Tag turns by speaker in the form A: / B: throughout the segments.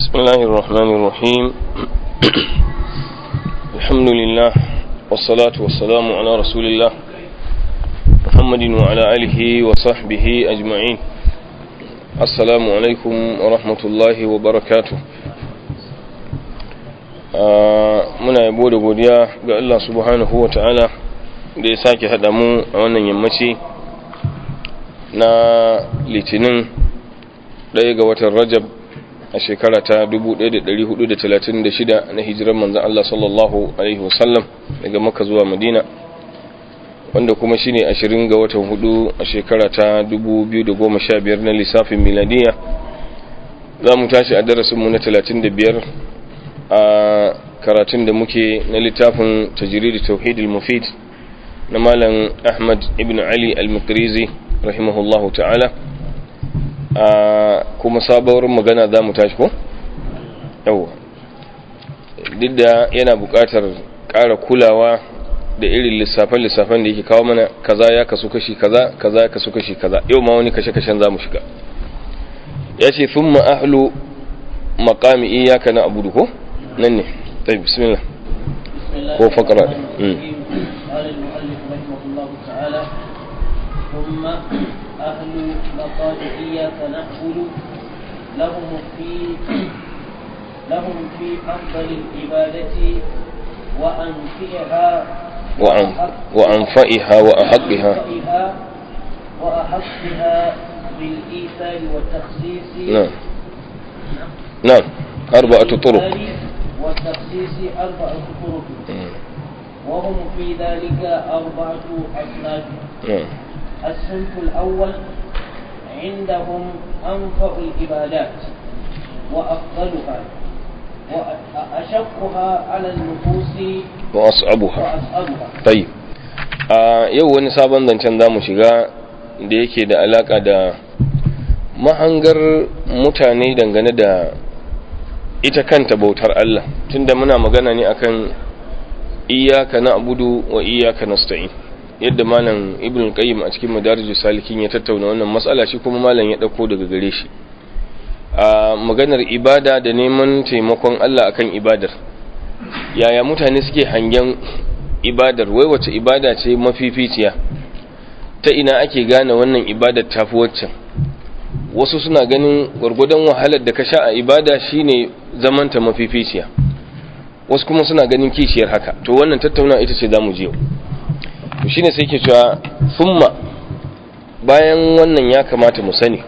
A: بسم الله الرحمن الرحيم الحمد لله والصلاة والسلام على رسول الله محمد وعلى آله وصحبه أجمعين السلام عليكم ورحمة الله وبركاته muna yabo da godiya ga Allah subhanahu wa ta'ala da ya sake haɗa mu a wannan yammaci na litinin ɗaya ga watan rajab a shekara ta 1436 na hijirar manzan Allah sallallahu Alaihi wasallam daga maka zuwa madina wanda kuma shi ne 20 ga watan hudu a shekara ta 2015 na lissafin miladiya za mu tashi a darasinmu na 35 a karatun da muke na littafin tajiridi tauhidul mufid na malam ahmad ibn ali al-makrizi rahimahullahu ta'ala a kuma sabuwar magana za mu tashi ko? yau duk da yana buƙatar ƙara kulawa da irin lissafen-lissafen da yake kawo mana kaza ya kasu kashi kaza kaza ya kasu kashi kaza yau ma wani kashe-kashen za mu shiga ya ce sun ma'ahlu makami iyaka na abudu ko? nan ne ta bismillah ko fakara da
B: ثم أهل مقام إياك نعبد لهم في لهم في أفضل العبادة وأنفعها
A: وأن وأنفئها وأحقها
B: وأحقها بالإيثار والتخصيص
A: نعم نعم أربعة طرق
B: والتخصيص أربعة طرق وهم في ذلك أربعة أصناف
A: نعم
B: الصنف الأول عندهم أنفع العبادات وأفضلها وأشقها على النفوس
A: وأصعبها
B: وأصعبها
A: طيب a yau wani sabon zancen za mu shiga da yake da alaka da mahangar mutane dangane da ita kanta bautar Allah tunda muna magana ne akan iyaka na abudu wa iyaka nasta'in yadda malam ibn qayyim a cikin madarijus salikin ya tattauna wannan matsala shi kuma malam ya dauko daga gare shi a maganar ibada da neman taimakon Allah akan ibadar yaya mutane suke hangen ibadar wai wace ibada ce mafificiya ta ina ake gane wannan ibadar tafi waccan wasu suna ganin gwargwadon wahalar da ka sha a ibada shine zamanta mafificiya wasu kuma suna ganin kishiyar haka to wannan tattauna ita ce zamu je yau to shine sai ke cewa summa bayan wannan ya kamata mu sani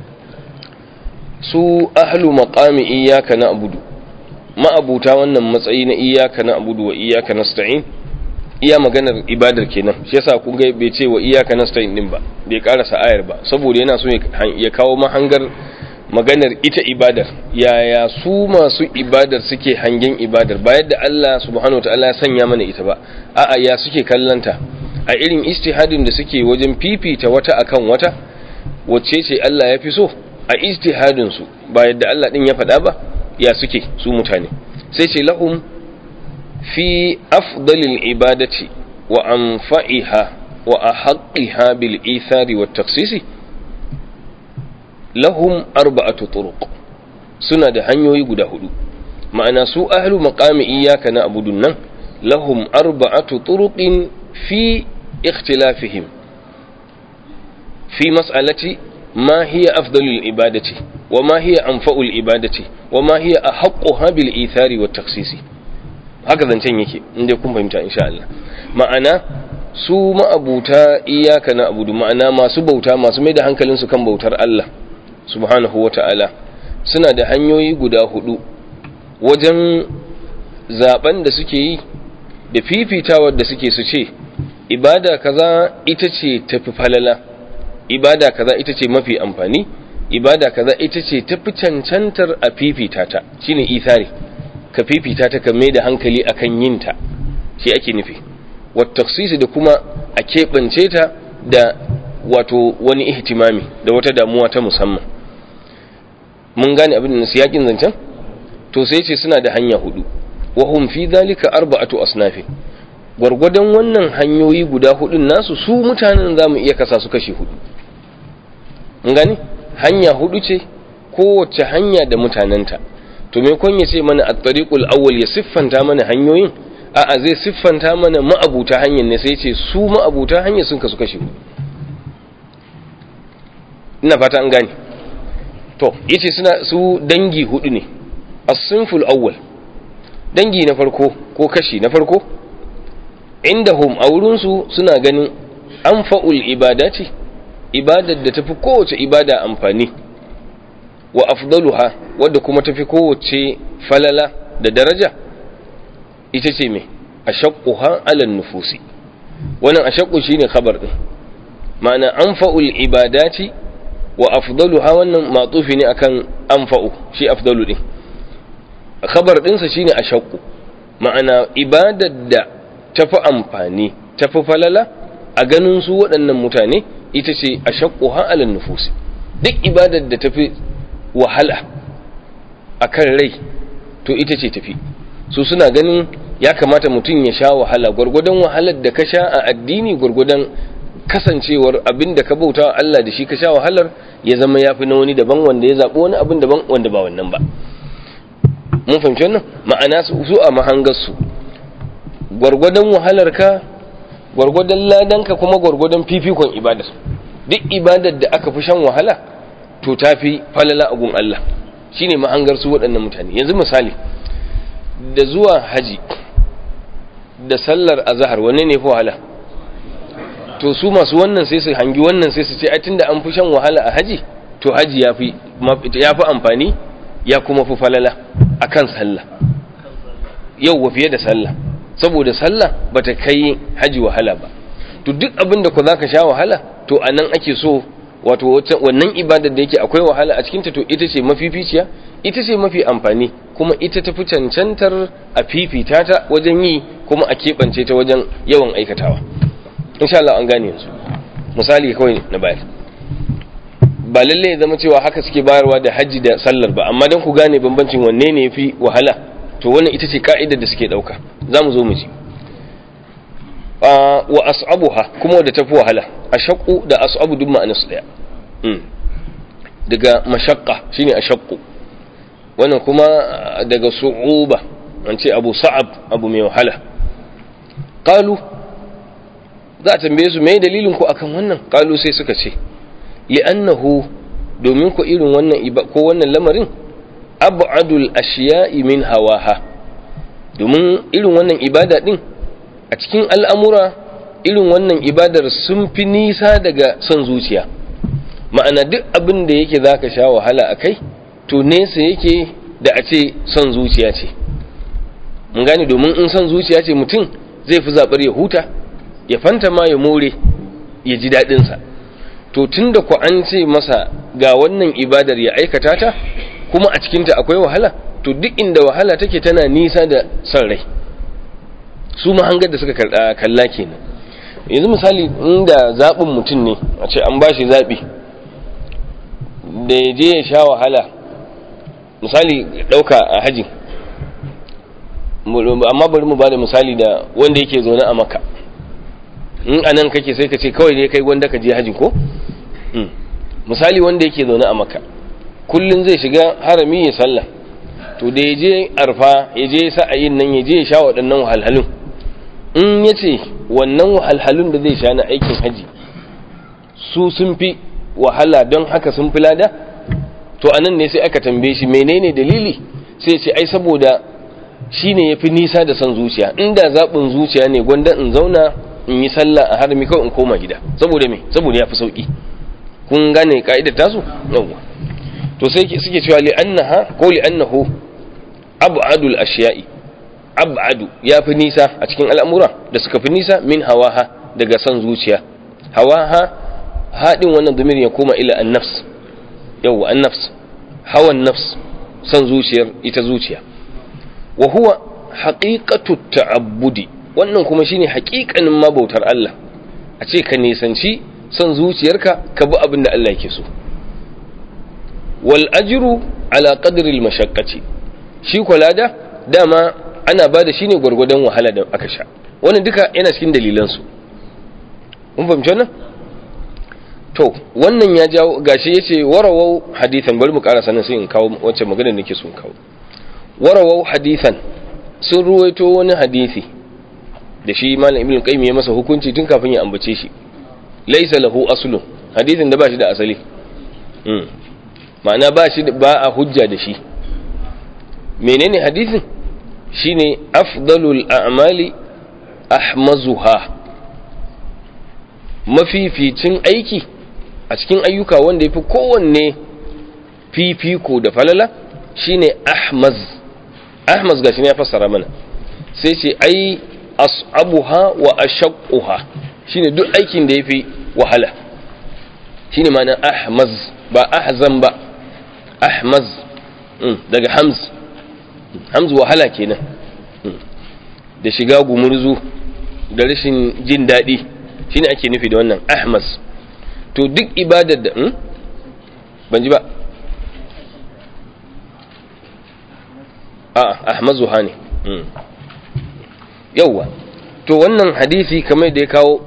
A: su ahlu maqami iyyaka na'budu ma'abuta wannan matsayi na iyyaka na'budu wa iyyaka nasta'in iya maganar ibadar kenan shi yasa kun ga bai ce wa iyyaka nasta'in din ba bai karasa ayar ba saboda yana so ya kawo mahangar maganar ita ibadar yaya su masu ibadar suke hangen ibadar ba yadda Allah subhanahu wataala ya sanya mana ita ba a'a ya suke kallanta a irin istihadin da suke wajen fifita wata akan wata wacce ce Allah ya fi so a istihadin su ba yadda Allah din ya faɗa ba ya suke su mutane sai ce lahum fi afdalil ibadati wa anfa'iha wa ahaqqiha bil ithari wat taksisi lahum arba'atu turuq suna da hanyoyi guda hudu ma'ana su ahlu maqami iyyaka na'budun nan lahum arba'atu turuqin fi ikhtilafihim fi mas'alati ma hiya afdalul ibadati wa ma hiya anfa'ul ibadati wa ma hiya ahaqquha bil ithari wat takhsisi haka zancen yake inda kun fahimta insha Allah ma'ana su ma'abuta iyyaka na'budu ma'ana masu bauta masu mai da hankalinsu kan bautar Allah subhanahu wa ta'ala suna da hanyoyi guda hudu wajen zaben da suke yi da fifitawar da suke su ce ibada kaza ita ce tafi falala ibada kaza ita ce mafi amfani ibada kaza ita ce tafi cancantar a fifita ta shine ithari ka fifita ta ka mai da hankali akan yin ta shi ake nufi wata da kuma a keɓance ta da wato wani ihtimami da wata damuwa ta musamman mun gane abin da siyakin zancen to sai ce suna da hanya hudu wa hum fi dhalika arba'atu asnafin gwargwadon wannan hanyoyi guda hudun nasu su mutanen zamu iya kasa su kashi hudu mun gane hanya hudu ce kowace hanya da mutanenta to me kun ya ce mana at-tariqul awwal ya siffanta mana hanyoyin a'a zai siffanta mana ma'abuta hanyar ne sai ce su ma'abuta hanyar sun kasu kashe ina fata an gane to yace suna su dangi hudu ne as-sinful awwal dangi na farko ko kashi na farko indahum a wurinsu suna ganin anfa'ul ibadati ibadar da tafi kowace ibada amfani wa afdaluha wadda kuma tafi kowace falala da daraja ita ce me ashaqquha ala nufusi wannan ashaqqu shine khabar din ma'ana anfa'ul ibadati wa afdaluha wannan matufi ne akan anfa'u shi afdalu din khabar dinsa shine ashaqqu ma'ana ibadar da tafi amfani tafi falala a ganin su waɗannan mutane ita ce ashaqquha ala nufusi duk ibadar da tafi wahala akan rai to ita ce tafi su suna ganin ya kamata mutum ya sha wahala gwargwadon wahalar da ka sha a addini gwargwadon kasancewar abin da ka bauta wa Allah da shi ka sha wahalar ya zama ya fi na wani daban wanda ya zaɓi wani abin daban wanda ba wannan ba mun fahimci wannan ma'ana su a mahangarsu gwargwadon wahalar ka gwargwadon ladan ka kuma gwargwadon fifikon ibadar duk ibadar da aka fi shan wahala to ta fi falala a gun Allah shine mahangar su waɗannan mutane yanzu misali da zuwa haji da sallar azhar wanne ne fi wahala to su masu wannan sai su hangi wannan sai su ce ai tunda an fi shan wahala a haji to haji ya fi ya fi amfani ya kuma fi falala akan sallah yau wa fiye da sallah saboda sallah bata kai haji wahala ba to duk abin da ku zaka sha wahala to anan ake so wato wannan ibadar da yake akwai wahala a cikinta to ita ce mafificiya ita ce mafi amfani kuma ita tafi cancantar a fifita ta wajen yi kuma a keɓance ta wajen yawan aikatawa insha Allah an gane yanzu misali kawai na bayar ba lalle ya zama cewa haka suke bayarwa da hajji da sallar ba amma don ku gane bambancin wanne ne yafi wahala to wannan ita ce ka'idar da suke ɗauka za mu zo mu ji wa as'abuha kuma wadda tafi wahala ashaqqu da as'abu duk ma'anarsu daya daga mashaqqa shine ashaqqu wannan kuma daga su'uba an ce abu sa'ab abu mai wahala qalu za a tambaye su me dalilin ku akan wannan qalu sai suka ce li'annahu domin ku irin wannan ko wannan lamarin ab'adul ashiya'i min hawaha domin irin wannan ibada din a cikin al'amura irin wannan ibadar sun fi nisa daga son zuciya ma'ana duk abin da yake za ka sha wahala a kai to nesa yake da a ce son zuciya ce mun gane domin in son zuciya ce mutum zai fi zaɓar ya huta ya fanta ma ya more ya ji daɗinsa to tun da ku an ce masa ga wannan ibadar ya aikata ta kuma a cikinta akwai wahala to duk inda wahala take tana nisa da son rai su mahangar da suka kalla kenan yanzu misali inda zaɓin mutum ne a ce an ba shi zaɓi da ya je ya sha wahala misali ɗauka a hajji amma bari mu ba da misali da wanda yake zaune a maka in a nan kake sai ka ce kawai ne kai wanda ka je hajji ko misali wanda yake zaune a maka kullum zai shiga harami ya sallah to da ya je arfa ya je sa'ayin nan ya je ya sha waɗannan wahalhalun in ya ce wannan wahalhalun da zai sha na aikin haji su sun fi wahala don haka sun fi lada to anan ne sai aka tambaye shi menene dalili sai ce ai saboda shi ne ya fi nisa da son zuciya inda zaɓin zuciya ne gwanda in zauna in yi sallah a harami kawai in koma gida saboda me saboda ya fi sauƙi kun gane ka'idar tasu yawwa to sai suke cewa li'annaha ko li'annahu ab'adul ashiya'i ab'adu ya fi nisa a cikin al'amura da suka fi nisa min hawaha daga son zuciya hawaha haɗin wannan domin ya koma ila an nafs yau an nafs hawan nafs son zuciyar ita zuciya wa huwa haqiqatu ta'abbudi wannan kuma shine haƙiƙanin mabautar Allah a ce ka nisanci son zuciyarka ka bi abin da Allah yake so wal ajru ala qadri al mashaqqati shi kwalada dama ana ba da shi ne gwargwadon wahala da aka sha wannan duka yana cikin dalilansu mun fahimci wannan to wannan ya jawo gashi yace warawau hadithan bari mu ƙara sanin sai in kawo wacce magana nake so in kawo warawau hadithan sun ruwaito wani hadisi da shi malam ibn qayyim ya masa hukunci tun kafin ya ambace shi laysa lahu aslun hadisin da ba shi da asali ma'ana ba shi ba a hujja da shi menene hadisin shine afdalul a'mali ahmazuha mafificin aiki a cikin ayyuka wanda yafi kowanne fifiko da falala shine ahmaz ahmaz gashi ne ya fassara mana sai ce ai as'abuha wa ashaqquha shine duk aikin da yafi wahala shine ma'ana ahmaz ba ahzan ba ahmaz daga hamz hamz wahala kenan da shiga gumurzu da rashin jin daɗi shine ake nufi da wannan ahmaz to duk ibadar da ban ji ba a ahmazuha ne yauwa to wannan hadisi kamar da ya kawo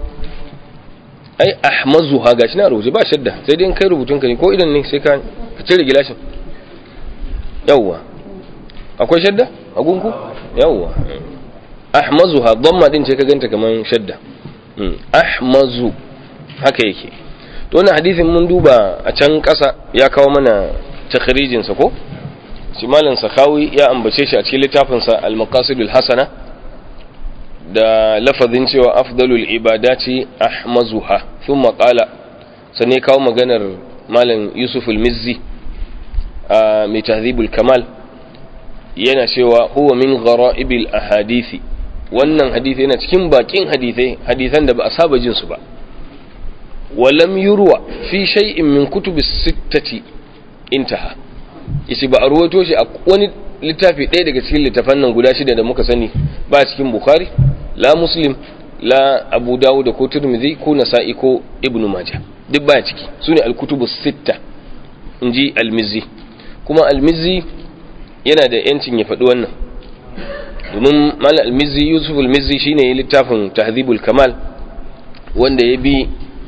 A: ai ahmazuha gashi na rubuce ba shadda sai dai in kai rubutun ka ne ko idan ne sai ka cire gilashin yauwa akwai shadda a gunku yauwa ahmazuha dhamma din ce ka ganta kaman shadda ahmazu haka yake to wannan hadisin mun duba a can kasa ya kawo mana takhrijin sa ko shi malam sakawi ya ambace shi a cikin littafin sa al-maqasidul hasana da lafazin cewa afdalul ibadati ahmazuha thumma qala sanne kawo maganar malam yusuf al-mizzi a mai tahdhibul kamal yana cewa huwa min ghara'ibil ahadisi wannan hadisi yana cikin bakin hadisai hadisan da ba a saba jin su ba walam yurwa fi shay'in min kutubis sittati intaha yace ba a ruwato shi a wani littafi ɗaya daga cikin littafan nan guda shida da muka sani ba cikin bukhari la muslim la abu dawud ko tirmidhi ko nasa'i ko ibnu majah duk baya ciki sune al-kutubus sitta inji al-mizzi kuma al-mizzi yana da yancin ya faɗi wannan domin mal al-mizzi yusuf al-mizzi shine littafin tahdhibul kamal wanda ya bi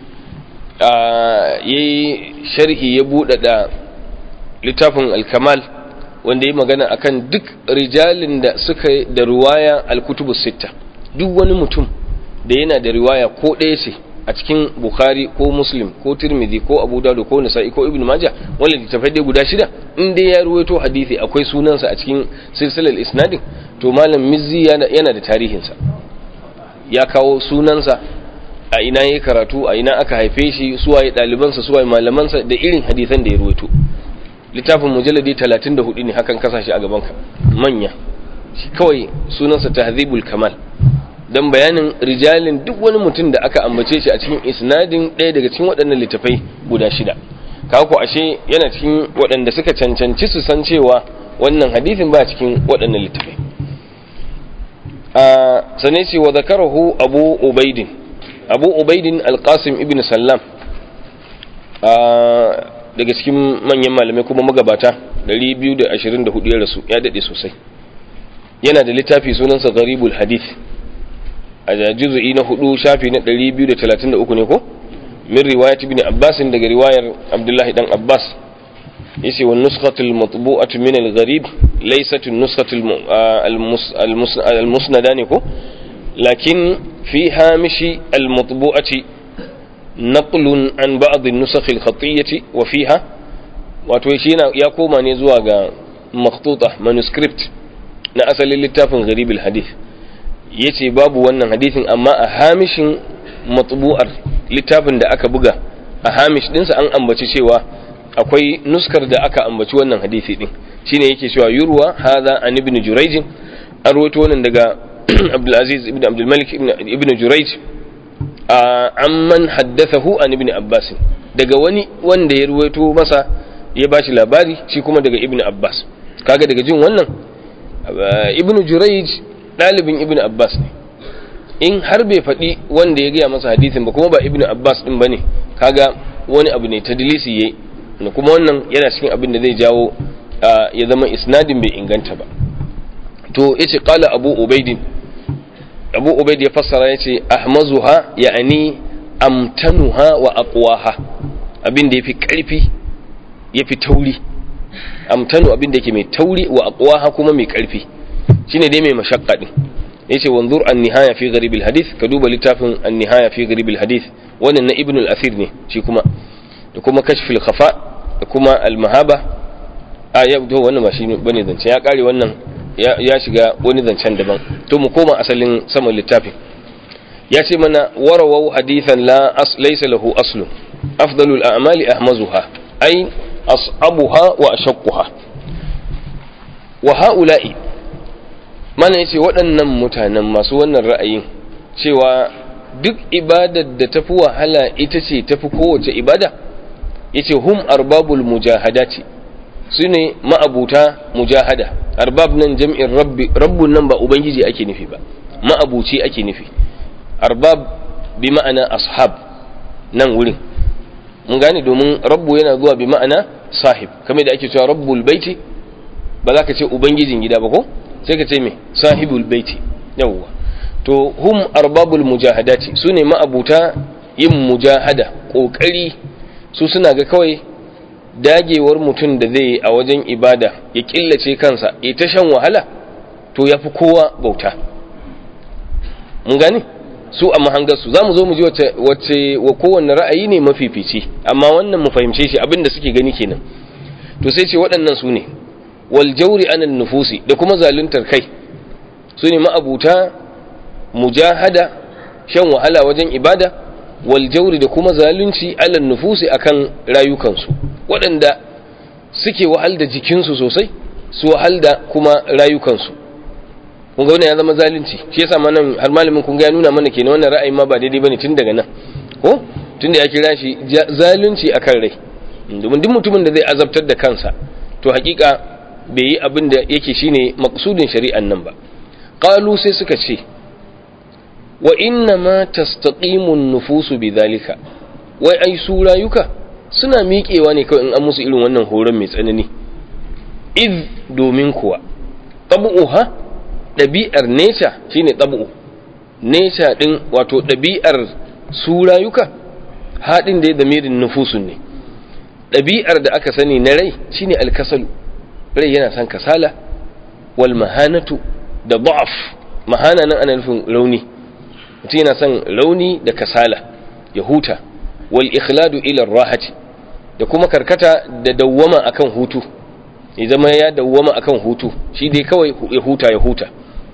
A: ya yi sharhi ya buɗaɗa littafin al-kamal wanda ya magana akan duk rijalin da suka da riwaya al-kutubus sitta duk wani mutum da yana da riwaya ko ɗaya ce a cikin bukhari ko muslim ko tirmidhi ko abu dawud ko nasa'i ko ibnu majah wanda littafai dai guda shida in dai ya ruwaito hadisi akwai sunansa a cikin silsilar isnadin to malam mizzi yana da tarihinsa ya kawo sunansa a ina ya karatu a ina aka haife shi suwaye ɗalibansa suwaye malamansa da irin hadisan da ya ruwaito littafin mujalladi 34 ne hakan kasa shi a gabanka manya shi kawai sunansa tahzibul kamal dan bayanin rijalin duk wani mutum da aka ambace shi a cikin isnadin ɗaya daga cikin waɗannan littafai guda shida kako ashe yana cikin waɗanda suka cancanci su san cewa wannan hadisin ba cikin waɗannan littafai a sane ce wa zakarahu abu ubaidin abu ubaidin alqasim ibn sallam daga cikin manyan malamai kuma magabata 224 ya rasu ya daɗe sosai yana da littafi sunansa gharibul hadith a juzu'i na hudu shafi na 233 ne ko min riwayat ibn abbas daga riwayar abdullahi dan abbas yace wa nuskhatul matbu'atu min al-gharib laysat an-nuskhatul al-musnada ne ko lakin fi hamishi al-matbu'ati naqlun an ba'd an-nusakh al-khatiyyah wa fiha wato shi ya koma ne zuwa ga makhtuta manuscript na asalin littafin gharib al-hadith yace babu wannan hadisin amma a hamishin matbu'ar littafin da aka buga a hamish dinsa an ambaci cewa akwai nuskar da aka ambaci wannan hadisi din shine yake cewa yurwa hadha an ibn jurayj an rawaito wannan daga Abdul Aziz ibn Abdul Malik ibn Jurayj amman haddathahu an ibn Abbas daga wani wanda ya ruwaito masa ya bashi labari shi kuma daga ibn Abbas kaga daga jin wannan ibn Jurayj dalibin ibn Abbas ne in har bai faɗi wanda ya gaya masa hadisin ba kuma ba ibn Abbas din bane kaga wani abu ne tadlisi yayi kuma wannan yana cikin abin da zai jawo ya zama isnadin bai inganta ba to yace qala abu ubaidin abu ubaid ya fassara yace ahmazuha ya'ani amtanuha wa aqwaha abin da yafi karfi yafi tauri amtanu abin da yake mai tauri wa aqwaha kuma mai karfi shine dai mai mashaqqa din yace wanzur an-nihaya fi gharib al-hadith ka duba littafin an-nihaya fi gharib al-hadith wannan na ibn al-athir ne shi kuma da kuma kashf al-khafa da kuma al-mahaba a ya to wannan ba shi bane zance ya kare wannan ya shiga wani zancen daban to mu koma asalin saman littafin ya ce mana warawau hadithan la as laysa lahu aslun afdalul a'mali ahmazuha ay as'abuha wa ashaqquha wa ha'ula'i mana yace waɗannan mutanen masu wannan ra'ayin cewa duk ibadar da tafi wahala ita ce tafi kowace ibada yace hum arbabul mujahadati su ne ma'abuta mujahada arbab nan jam'in rabbi rabbun nan ba ubangiji ake nufi ba ma'abuci ake nufi arbab bi ma'ana ashab nan wurin mun gane domin rabbu yana zuwa bi ma'ana sahib kamar da ake cewa rabbul baiti ba za ka ce ubangijin gida ba ko sai ka ce me sahibul baiti yawwa to hum arbabul mujahadati su ne ma'abuta yin mujahada kokari su suna ga kawai dagewar mutum da zai yi a wajen ibada ya killace kansa ya ta shan wahala to ya fi kowa bauta mun gane su a mahangarsu za mu zo mu ji wacce wa kowanne ra'ayi ne mafifici amma wannan mu fahimce shi abin da suke gani kenan to sai ce waɗannan su ne wal jauri anan nufusi da kuma zaluntar kai su ne ma'abuta mujahada shan wahala wajen ibada wal jauri da kuma zalunci alan nufusi akan rayukansu waɗanda suke wahal da jikinsu sosai su wahal da kuma rayukansu kun ga wannan ya zama zalunci shi yasa ma nan har malamin kun ga ya nuna mana kenan wannan ra'ayin ma ba daidai bane tun daga nan ko tun da ya kira shi zalunci akan rai domin duk mutumin da zai azabtar da kansa to hakika bai yi abin da yake shine maqsudin shari'an nan ba qalu sai suka ce wa inna ma tastaqimu an-nufusu bidhalika wai ai su rayuka suna miƙewa ne kawai in an musu irin wannan horon mai tsanani id domin kuwa tabu'uha ɗabi'ar neca shine tabu'u neca din wato ɗabi'ar su rayuka haɗin da ya damirin nufusun ne ɗabi'ar da aka sani na rai shine alkasalu rai yana son kasala wal mahanatu da da'af mahana nan ana nufin rauni mutum yana son rauni da kasala ya huta wal ikhladu ila rahati da kuma karkata da dawwama akan hutu ya zama ya dawwama akan hutu shi dai kawai ya huta ya huta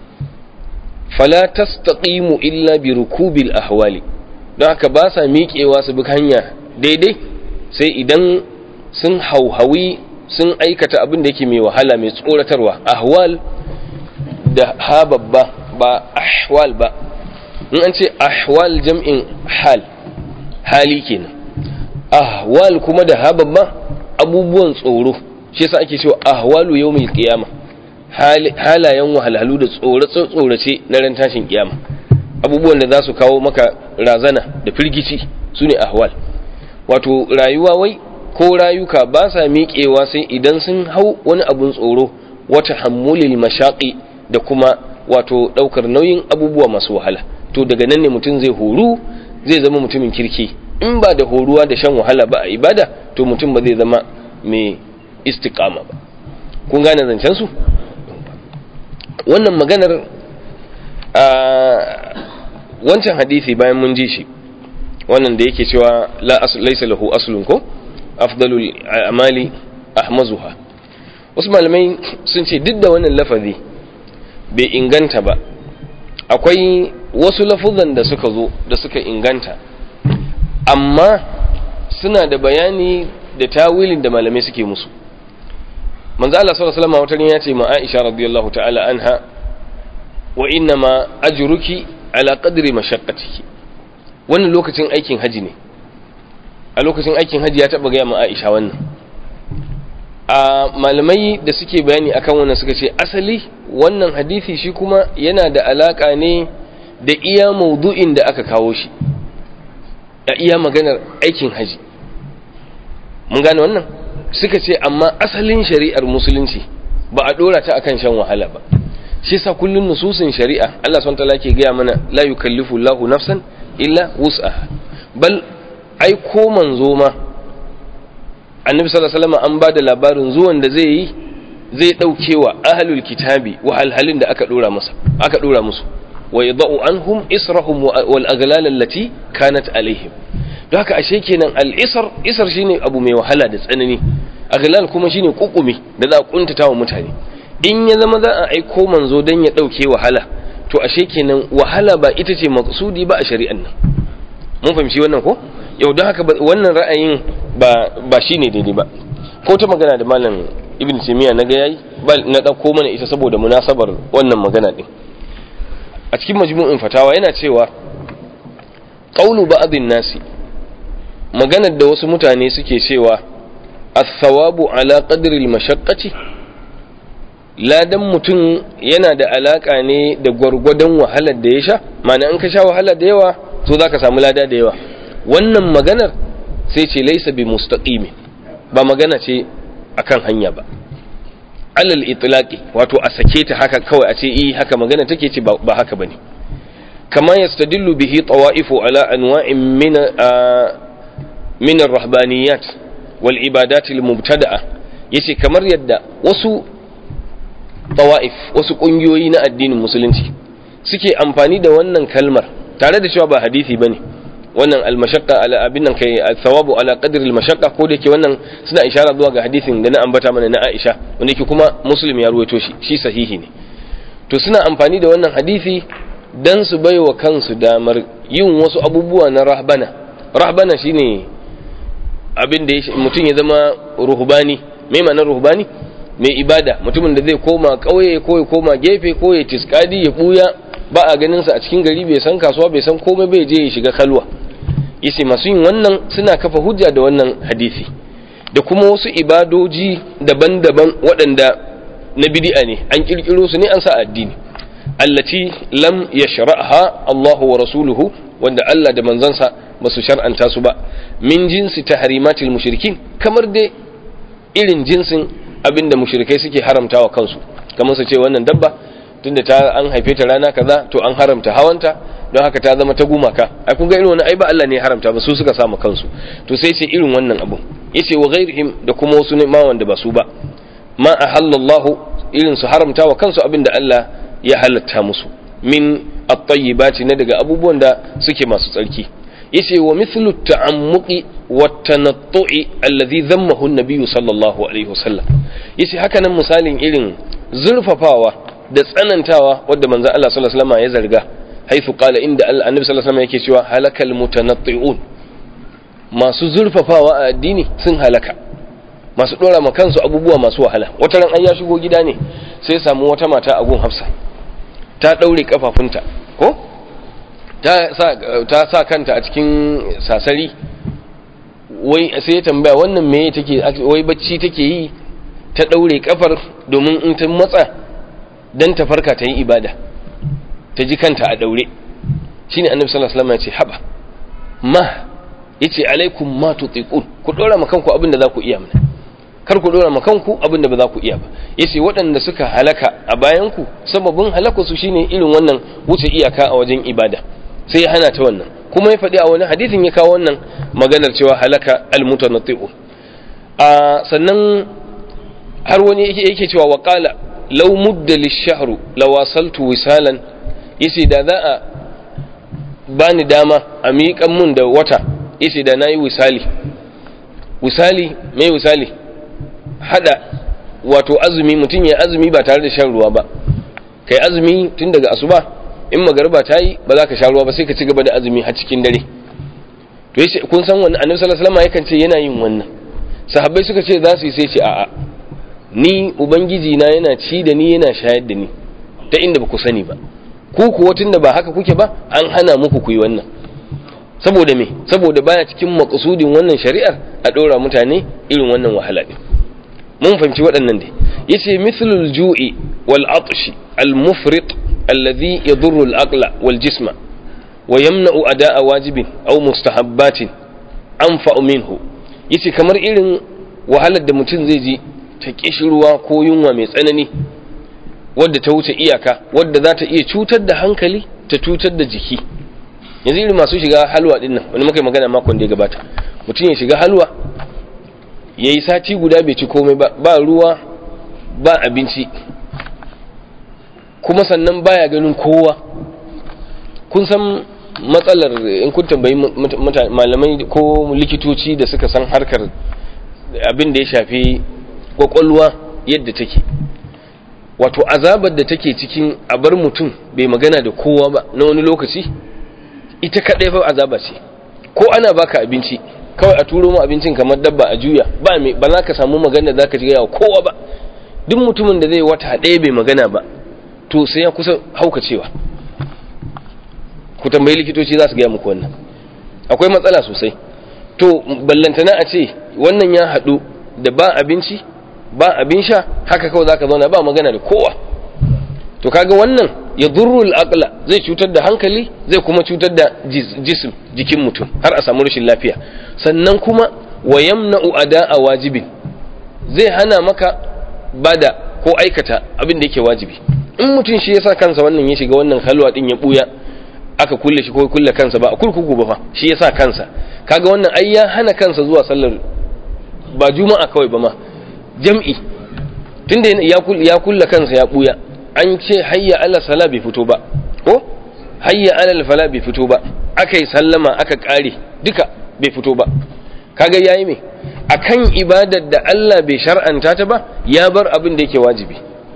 A: fala tastaqimu illa bi rukubil ahwali don haka ba sa miƙewa su bi hanya daidai sai idan sun hauhawi sun aikata abin da yake mai wahala mai tsoratarwa ahwal da ha babba ba ahwal ba in an ce ahwal jam'in hal hali kenan ahwal kuma da ha babba abubuwan tsoro shi yasa ake cewa ahwalu yawmil qiyama halayen wahalhalu da tsorace tsorace na ran tashin kiyama abubuwan da za su kawo maka razana da firgici su ne ahwal wato rayuwa wai ko rayuka ba sa miƙewa sai idan sun hau wani abun tsoro wata hammulil mashaƙi da kuma wato ɗaukar nauyin abubuwa masu wahala to daga nan ne mutum zai horu zai zama mutumin kirki in ba da horuwa da shan wahala ba a ibada to mutum ba zai zama mai istiqama ba kun gane zancen su wannan maganar a wancan hadisi bayan mun ji shi wannan da yake cewa la laysa lahu aslun ko afdalul amali ahmazuha wasu malamai sun ce duk da wannan lafazi bai inganta ba akwai wasu lafuzan da suka zo da suka inganta amma suna da bayani da tawilin da malamai suke musu manzo Allah sallallahu alaihi wasallam wata ya ce ma Aisha radiyallahu ta'ala anha wa inna ma ajruki ala qadri mashaqqatiki wannan lokacin aikin haji ne a lokacin aikin haji ya taba gaya ma Aisha wannan a malamai da suke bayani akan wannan suka ce asali wannan hadisi shi kuma yana da alaka ne da iya maudu'in da aka kawo shi a iya maganar aikin haji mun gane wannan suka ce amma asalin shari'ar musulunci ba a dora ta akan shan wahala ba shi sa kullun nususin shari'a Allah subhanahu wataala ke gaya mana la yukallifu Allahu nafsan illa wus'aha bal ai ko manzo ma annabi sallallahu alaihi wasallam an ba da labarin zuwan da zai yi zai dauke wa ahlul kitabi wahalhalin da aka dora masa aka dora musu wa yadau anhum israhum wal aghlal allati kanat alaihim don haka ashe kenan al isr isr shine abu mai wahala da tsanani aghlal kuma shine kukumi da za a kuntata wa mutane in ya zama za a aiko manzo dan ya dauke wahala to ashe kenan wahala ba ita ce maqsudi ba a shari'an nan mun fahimci wannan ko yau don haka wannan ra'ayin ba ba shine daidai ba ko ta magana da malam ibn timiya na ga yayi na dauko mana ita saboda munasabar wannan magana din a cikin majmu'in fatawa yana cewa qawlu ba'dhin nasi maganar da wasu mutane suke cewa as-sawabu ala qadri al-mashaqqati ladan mutum yana da alaka ne da gwargwadon wahalar da ya sha ma'ana in ka sha wahala da yawa to zaka samu lada da yawa wannan maganar sai ce laisa bi mustaqimi ba magana ce akan hanya ba alal itlaqi wato a sake ta haka kawai a ce eh haka magana take ce ba haka bane kama yastadillu bihi tawa'ifu ala anwa'in min min ar-rahbaniyat wal ibadat al-mubtada'a yace kamar yadda wasu tawa'if wasu kungiyoyi na addinin musulunci suke amfani da wannan kalmar tare da cewa ba hadisi bane wannan almashaqqa ala abin nan kai thawabu ala qadri almashaqqa ko da yake wannan suna ishara zuwa ga hadisin da na ambata mana na Aisha wanda yake kuma Muslim ya ruwaito shi shi sahihi ne to suna amfani da wannan hadisi dan su baiwa kansu damar yin wasu abubuwa na rahbana rahbana shine abin da mutum ya zama ruhbani me ma'anar ruhbani mai ibada mutumin da zai koma kauye ko ya koma gefe ko ya tiskadi ya buya ba a ganin sa a cikin gari bai san kasuwa bai san komai bai je ya shiga kalwa yace masu yin wannan suna kafa hujja da wannan hadisi da kuma wasu ibadoji daban-daban waɗanda na bid'a ne an kirkiro su ne an sa addini allati lam yashra'ha Allahu wa rasuluhu wanda Allah da manzansa ba su shar'anta su ba min jinsi tahrimatil mushrikin kamar dai irin jinsin abinda mushrikai suke haramtawa kansu kamar su ce wannan dabba tunda ta an haife ta rana kaza to an haramta hawanta don haka ta zama ta gumaka ai kun ga irin wannan ai ba Allah ne ya haramta ba su suka samu kansu to sai ce irin wannan abu yace wa ghairihim da kuma wasu ne ma wanda ba su ba ma ahallallahu irin su haramta wa kansu abinda Allah ya halatta musu min at-tayyibati na daga abubuwan da suke masu tsarki yace wa mithlu ta'ammuqi wa tanattu'i alladhi dhammahu an-nabiy sallallahu alaihi wasallam yace haka nan misalin irin zurfafawa da tsanantawa wadda manzo Allah sallallahu alaihi wasallam ya zarga haifu qala inda annabi sallallahu alaihi wasallam yake cewa halakal mutanatti'un masu zurfafawa a addini sun halaka masu dora ma kansu abubuwa masu wahala wata ran an ya shigo gida ne sai samu wata mata a gun Hafsa ta daure kafafunta ko ta sa ta sa kanta a cikin sasari wai sai ya tambaya wannan me take wai bacci take yi ta daure kafar domin in ta matsa dan ta farka ta yi ibada ta ji kanta a daure shine annabi sallallahu alaihi wasallam ya ce haba ma yace alaikum ma tutiqun ku dora ma kanku abinda za ku iya mana kar ku dora ma kanku abinda ba za ku iya ba yace waɗanda suka halaka a bayan ku sababin halaka su shine irin wannan wuce iyaka a wajen ibada sai ya hana ta wannan kuma ya faɗi a wani hadisin ya kawo wannan maganar cewa halaka almutanatti'un a sannan har wani yake cewa wa qala law mudda lish-shahru lawasaltu wisalan yace da za a bani dama a miƙan mun da wata yace da nayi wisali wisali mai wisali hada wato azumi mutum ya azumi ba tare da shan ruwa ba kai azumi tun daga asuba in magariba ta yi ba za ka sha ruwa ba sai ka ci gaba da azumi har cikin dare to yace kun san wannan annabi sallallahu alaihi wasallam yakan ce yana yin wannan sahabbai suka ce za su yi sai ce a'a ni ubangiji na yana ci da ni yana shayar da ni ta inda ba ku sani ba ku kuwa tunda ba haka kuke ba an hana muku ku yi wannan saboda me saboda baya cikin maqsudin wannan shari'ar a dora mutane irin wannan wahala din mun fahimci waɗannan dai yace mithlul ju'i wal atshi al mufrit alladhi yadurru al aqla wal jisma wa yamna'u ada'a wajibin aw mustahabbatin anfa'u minhu yace kamar irin wahalar da mutum zai ji ta kishirwa ko yunwa mai tsanani wadda ta wuce iyaka wadda za ta iya cutar da hankali ta cutar da jiki yanzu irin masu shiga halwa din nan wani muka yi magana makon da ya gabata mutum ya shiga halwa yayi sati guda bai ci komai ba ba ruwa ba abinci kuma sannan baya ganin kowa kun san matsalar in kun tambayi malamai ko likitoci da suka san harkar abin da ya shafi kwakwalwa yadda take wato azabar da take cikin a bar mutum bai magana da kowa ba na wani lokaci ita kaɗai fa azaba ce ko ana baka abinci kawai a turo mu abincin kamar dabba a juya ba me ba za ka samu magana za ka ji wa kowa ba duk mutumin da zai wata ɗaya bai magana ba to sai ya kusa haukacewa ku tambayi likitoci za su gaya muku wannan akwai matsala sosai to ballantana a ce wannan ya haɗu da ba abinci ba abin sha haka kawai za ka zauna ba magana da kowa to kaga wannan ya durrul aqla zai cutar da hankali zai kuma cutar da jism jikin mutum har a samu rashin lafiya sannan kuma wa yamna'u ada'a wajibin zai hana maka bada ko aikata abin da yake wajibi in mutum shi yasa kansa wannan ya shiga wannan halwa din ya buya aka kulle shi ko kulle kansa ba a kurkuku ba fa shi yasa kansa kaga wannan ai ya hana kansa zuwa sallar ba juma'a kawai ba ma jam'i tunda ya kulle kansa ya buya an ce hayya ala sala bai fito ba ko hayya ala fala bai fito ba aka yi sallama aka kare duka bai fito ba kaga yayi me akan ibadar da Allah bai shar'anta ta ba ya bar abin da yake wajibi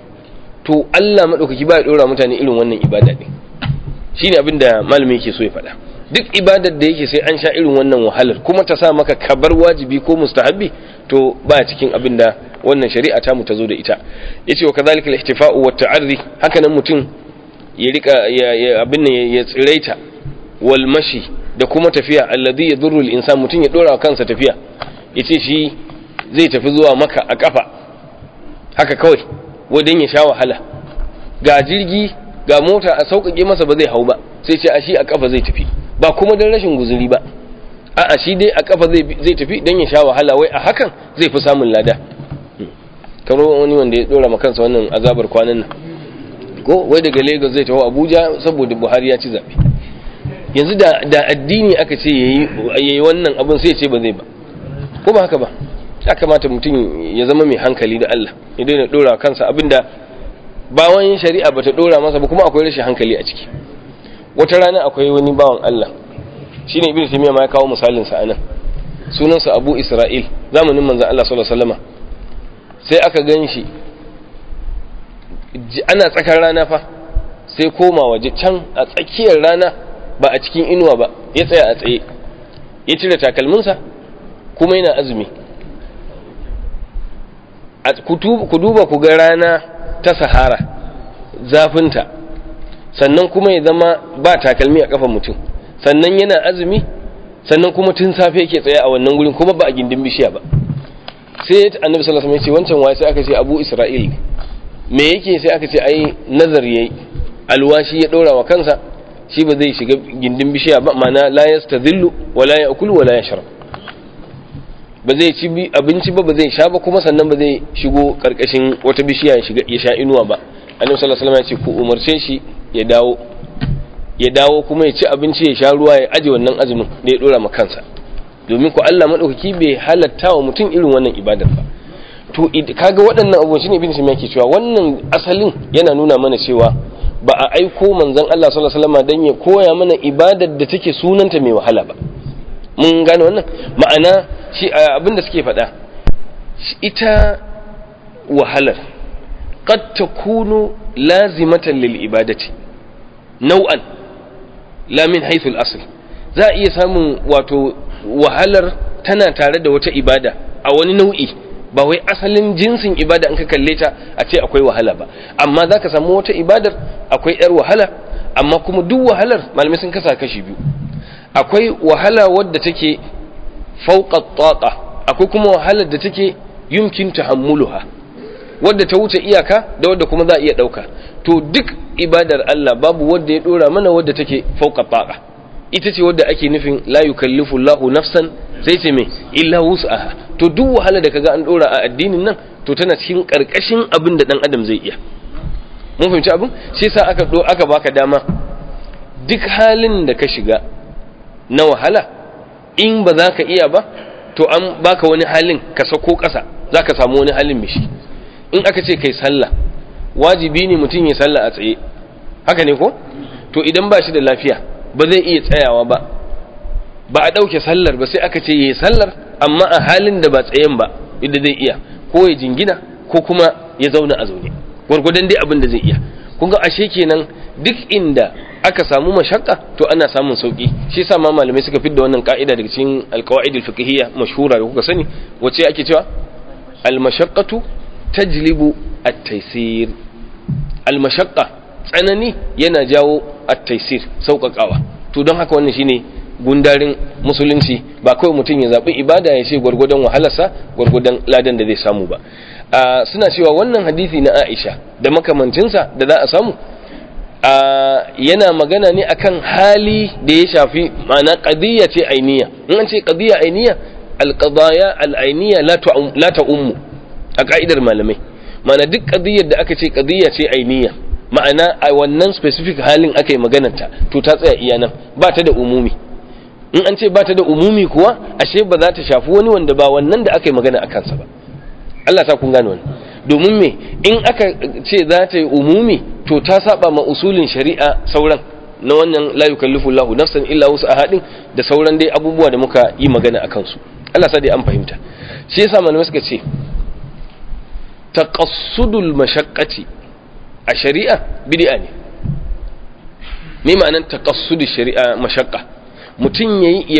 A: to Allah madaukaki ba ya dora mutane irin wannan ibada din shine abin da malami yake so ya faɗa duk ibadar da yake sai an sha irin wannan wahalar kuma ta sa maka kabar wajibi ko mustahabbi to ba cikin abin da wannan shari'a ta mu ta zo da ita yace wa kadhalika al-ihtifa'u wa ta'arri haka nan mutum ya rika ya abin nan ya tsiraita wal mashi da kuma tafiya alladhi yadurru al-insan mutum ya dora kansa tafiya yace shi zai tafi zuwa maka a kafa haka kawai wajen ya sha wahala ga jirgi ga mota a sauƙaƙe masa ba zai hau ba sai ce a shi a kafa zai tafi ba kuma don rashin guzuri ba a'a shi dai a kafa zai tafi don ya sha wahala wai a hakan zai fi samun lada kamar wani wanda ya dora kansa wannan azabar kwanan nan ko wai daga lagos zai taho abuja saboda buhari ya ci zaɓe yanzu da addini aka ce ya yi wannan abin sai ce ba zai ba ko ba haka ba ya kamata mutum ya zama mai hankali da allah ya daina dora kansa abinda bawan shari'a bata dora masa ba kuma akwai rashin hankali a ciki wata rana akwai wani bawan allah shine ibnu taymiya ma ya kawo misalin sa anan sunansa abu isra'il zamanin manzon allah sallallahu alaihi wasallam sai aka gan shi ana tsakar rana fa sai koma waje can a tsakiyar rana ba a cikin inuwa ba ya tsaya a tsaye ya cire takalminsa kuma yana azumi ku duba ku ga rana ta sahara zafinta sannan kuma ya zama ba takalmi a kafan mutum sannan yana azumi sannan kuma tun safe yake tsaye a wannan gurin kuma ba a gindin bishiya ba sai annabi sallallahu alaihi wasallam ya ce wancan waye sai aka ce Abu Isra'il me yake sai aka ce ai nazar yayi alwashi ya dora wa kansa shi ba zai shiga gindin bishiya ba ma'ana la yastadhillu wa la ya'kulu wa la yashrab ba zai ci abinci ba ba zai sha ba kuma sannan ba zai shigo karkashin wata bishiya ya shiga ya sha inuwa ba annabi sallallahu alaihi wasallam ya ce ku umarce shi ya dawo ya dawo kuma ya ci abinci ya sha ruwa ya aje wannan azumin da ya dora ma kansa domin ku Allah madaukaki bai halatta wa mutum irin wannan ibadar ba to kaga waɗannan abubuwan shine ibn Sina yake cewa wannan asalin yana nuna mana cewa ba a aiko manzon Allah sallallahu alaihi wasallam dan ya koya mana ibadar da take sunanta mai wahala ba mun gane wannan ma'ana shi abinda suke faɗa ita wahalar qad takunu lazimatan lil ibadati nau'an la min haythu al-asl za a iya samun wato wahalar tana tare da wata ibada a wani nau'i ba wai asalin jinsin ibada in ka kalle ta a ce akwai wahala ba amma za ka samu wata ibadar akwai yar wahala amma kuma duk wahalar malamai sun kasa kashi biyu akwai wahala wadda take fauqa taqa akwai kuma wahalar da take yumkin tahammuluha wadda ta wuce iyaka da wadda kuma za a iya dauka to duk ibadar Allah babu wadda ya dora mana wadda take fauqa taqa ita ce wadda ake nufin la yukallifu Allahu nafsan sai ce me illa wus'aha to duk wahala da kaga an dora a addinin nan to tana cikin karkashin abin da dan adam zai iya mun fahimci abin shi yasa aka do aka baka dama duk halin da ka shiga na wahala in ba za ka iya ba to an baka wani halin ka sako ƙasa za ka samu wani halin mishi in aka ce kai sallah wajibi ne mutum ya sallah a tsaye haka ne ko to idan ba shi da lafiya ba zai iya tsayawa ba ba a ɗauke sallar ba sai aka ce ya yi sallar amma a halin da ba tsayen ba inda zai iya ko ya jingina ko kuma ya zauna a zaune gwargwadon dai abin da zai iya kun ga ashe kenan duk inda aka samu mashakka to ana samun sauki shi yasa ma malamai suka fidda wannan ka'ida daga cikin alqawaid alfiqhiyya mashhura da kuka sani wace ake cewa almashaqqatu tajlibu at-taysir almashaqqa tsanani yana jawo at-taysir sauƙaƙawa to don haka wannan shine gundarin musulunci ba kawai mutum ya zaɓi ibada ya ce gwargwadon wahalarsa gwargwadon ladan da zai samu ba suna cewa wannan hadisi na aisha da makamancinsa da za a samu yana magana ne akan hali da ya shafi ma'ana qadiyya ce ainiya in an ce qadiyya ainiya alqadaya alainiya la ta'ummu a ka'idar malamai ma'ana duk qadiyyar da aka ce qadiyya ce ainiya ma'ana a wannan specific halin aka yi maganarta to ta tsaya iya nan ba ta da umumi in an ce ba ta da umumi kuwa ashe ba za ta shafi wani wanda ba wannan da aka yi magana a kansa ba Allah sa kun gane wani domin me in aka ce za ta yi umumi to ta saba ma usulin shari'a sauran na wannan la yukallifu Allahu nafsan illa wasu ahadin da sauran dai abubuwa da muka yi magana a kansu Allah sa dai an fahimta shi yasa malamai suka ce taqassudul mashaqqati a shari'a bid'a ne me ma'anar taqassudul shari'a mashaqqa mutum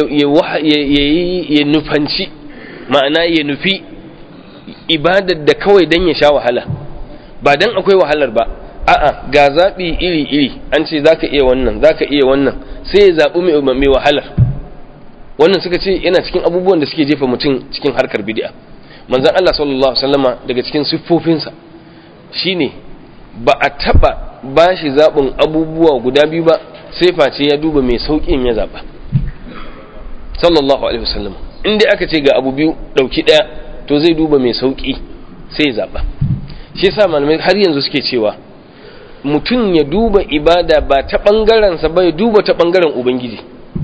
A: ya nufanci ma'ana ya nufi ibadar da kawai don ya sha wahala ba don akwai wahalar ba a'a ga zaɓi iri-iri an ce za ka iya wannan za ka iya wannan sai ya zaɓi mai wahalar wannan suka ce yana cikin abubuwan da suke jefa mutum cikin harkar bidi'a manzan Allah sallallahu Alaihi wasallama daga cikin siffofinsa shine ba a taɓa ba shi zaɓin abubuwa guda biyu ba sai face ya duba mai sauƙin ya zaɓa sallallahu alaihi wasallam in dai aka ce ga abu biyu dauki daya to zai duba mai sauki sai ya zaba shi yasa malamai har yanzu suke cewa mutum ya duba ibada ba ta bangaren sa ba ya duba ta bangaren ubangiji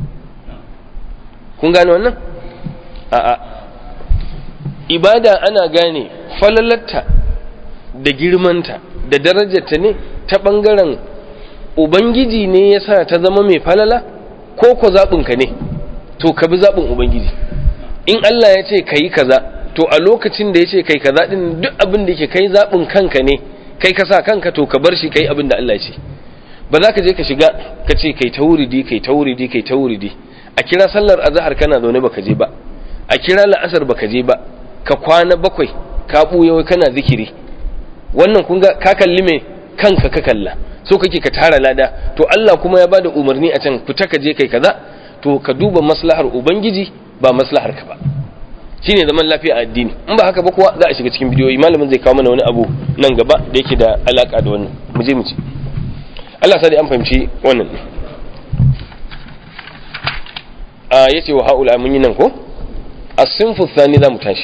A: kun gane wannan a'a ibada ana gane falalarta da girmanta da darajarta ne ta bangaren ubangiji ne yasa ta zama mai falala ko ko zaɓinka ne to ka bi zaɓin ubangiji in Allah ya ce ka yi kaza to a lokacin da ya ce kai kaza ɗin duk abin da ke kai zaɓin kanka ne kai ka sa kanka to ka bar shi kai abin da Allah ya ce ba za ka je ka shiga ka ce kai ta wuridi kai ta wuridi kai ta wuridi a kira sallar azhar kana zaune baka je ba a kira la'asar baka je ba ka kwana bakwai ka buya kana zikiri wannan kun ga ka kalli me kanka ka kalla so kake ka tara lada to Allah kuma ya bada umarni a can fita ka je kai kaza to ka duba maslahar ubangiji ba maslahar ka ba shine zaman lafiya a addini in ba haka ba kuwa za a shiga cikin bidiyoyi malamin zai kawo mana wani abu nan gaba da yake da alaka da wannan mu je mu ci Allah sa an fahimci wannan ne a yace wa haula mun yi nan ko as-sinfu thani za mu tashi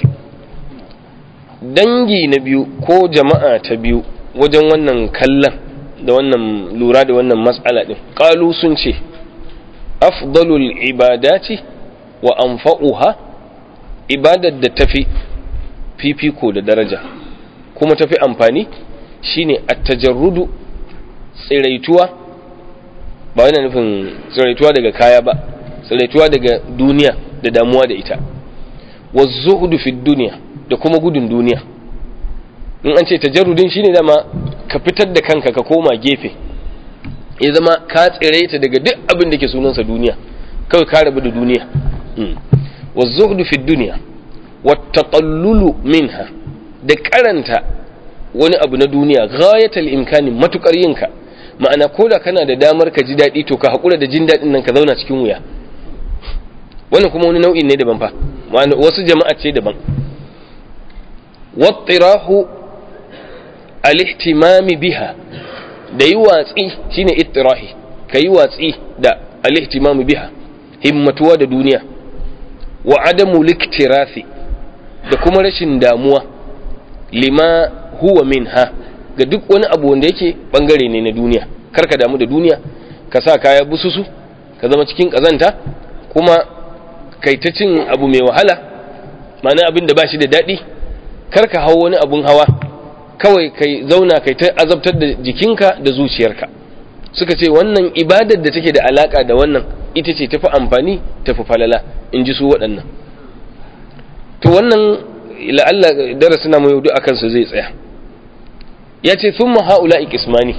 A: dangi na biyu ko jama'a ta biyu wajen wannan kallon da wannan lura da wannan matsala din qalu sun ce afdalul ibadati wa anfa'uha ibadar da tafi fifiko da daraja kuma tafi amfani shine at-tajarrudu tsiraituwa ba yana nufin tsiraituwa daga kaya ba tsiraituwa daga duniya da damuwa da ita wa zuhudu fi duniya da kuma gudun duniya in an ce tajarrudin shine dama ka fitar da kanka ka koma gefe ya zama ka tsiraita daga duk abin da ke sunansa duniya kawai ka rabu da duniya wa zuhdu fi duniya wa taqallulu minha da karanta wani abu na duniya ghayatal imkani matukar yinka ma'ana koda kana da damar ka ji daɗi to ka haƙura da jin daɗin nan ka zauna cikin wuya wannan kuma wani nau'in ne daban fa wasu jama'a ce daban wattirahu al-ihtimami biha da yi watsi shine ittirahi ka yi watsi da al-ihtimami biha himmatuwa da duniya wa adamu liktirafi da kuma rashin damuwa lima huwa minha ga duk wani abu wanda yake bangare ne na duniya karka damu da duniya ka sa kaya bususu ka zama cikin kazanta kuma kai ta cin abu mai wahala ma'ana abin da ba shi da daɗi kar ka hau wani abun hawa kawai kai zauna kai ta azabtar da jikinka da zuciyarka suka ce wannan ibadar da take da alaka da wannan ita ce tafi amfani tafi falala in ji su waɗannan to wannan la'alla darasina mai yaudu akan su zai tsaya ya ce sun ha'ula ikismani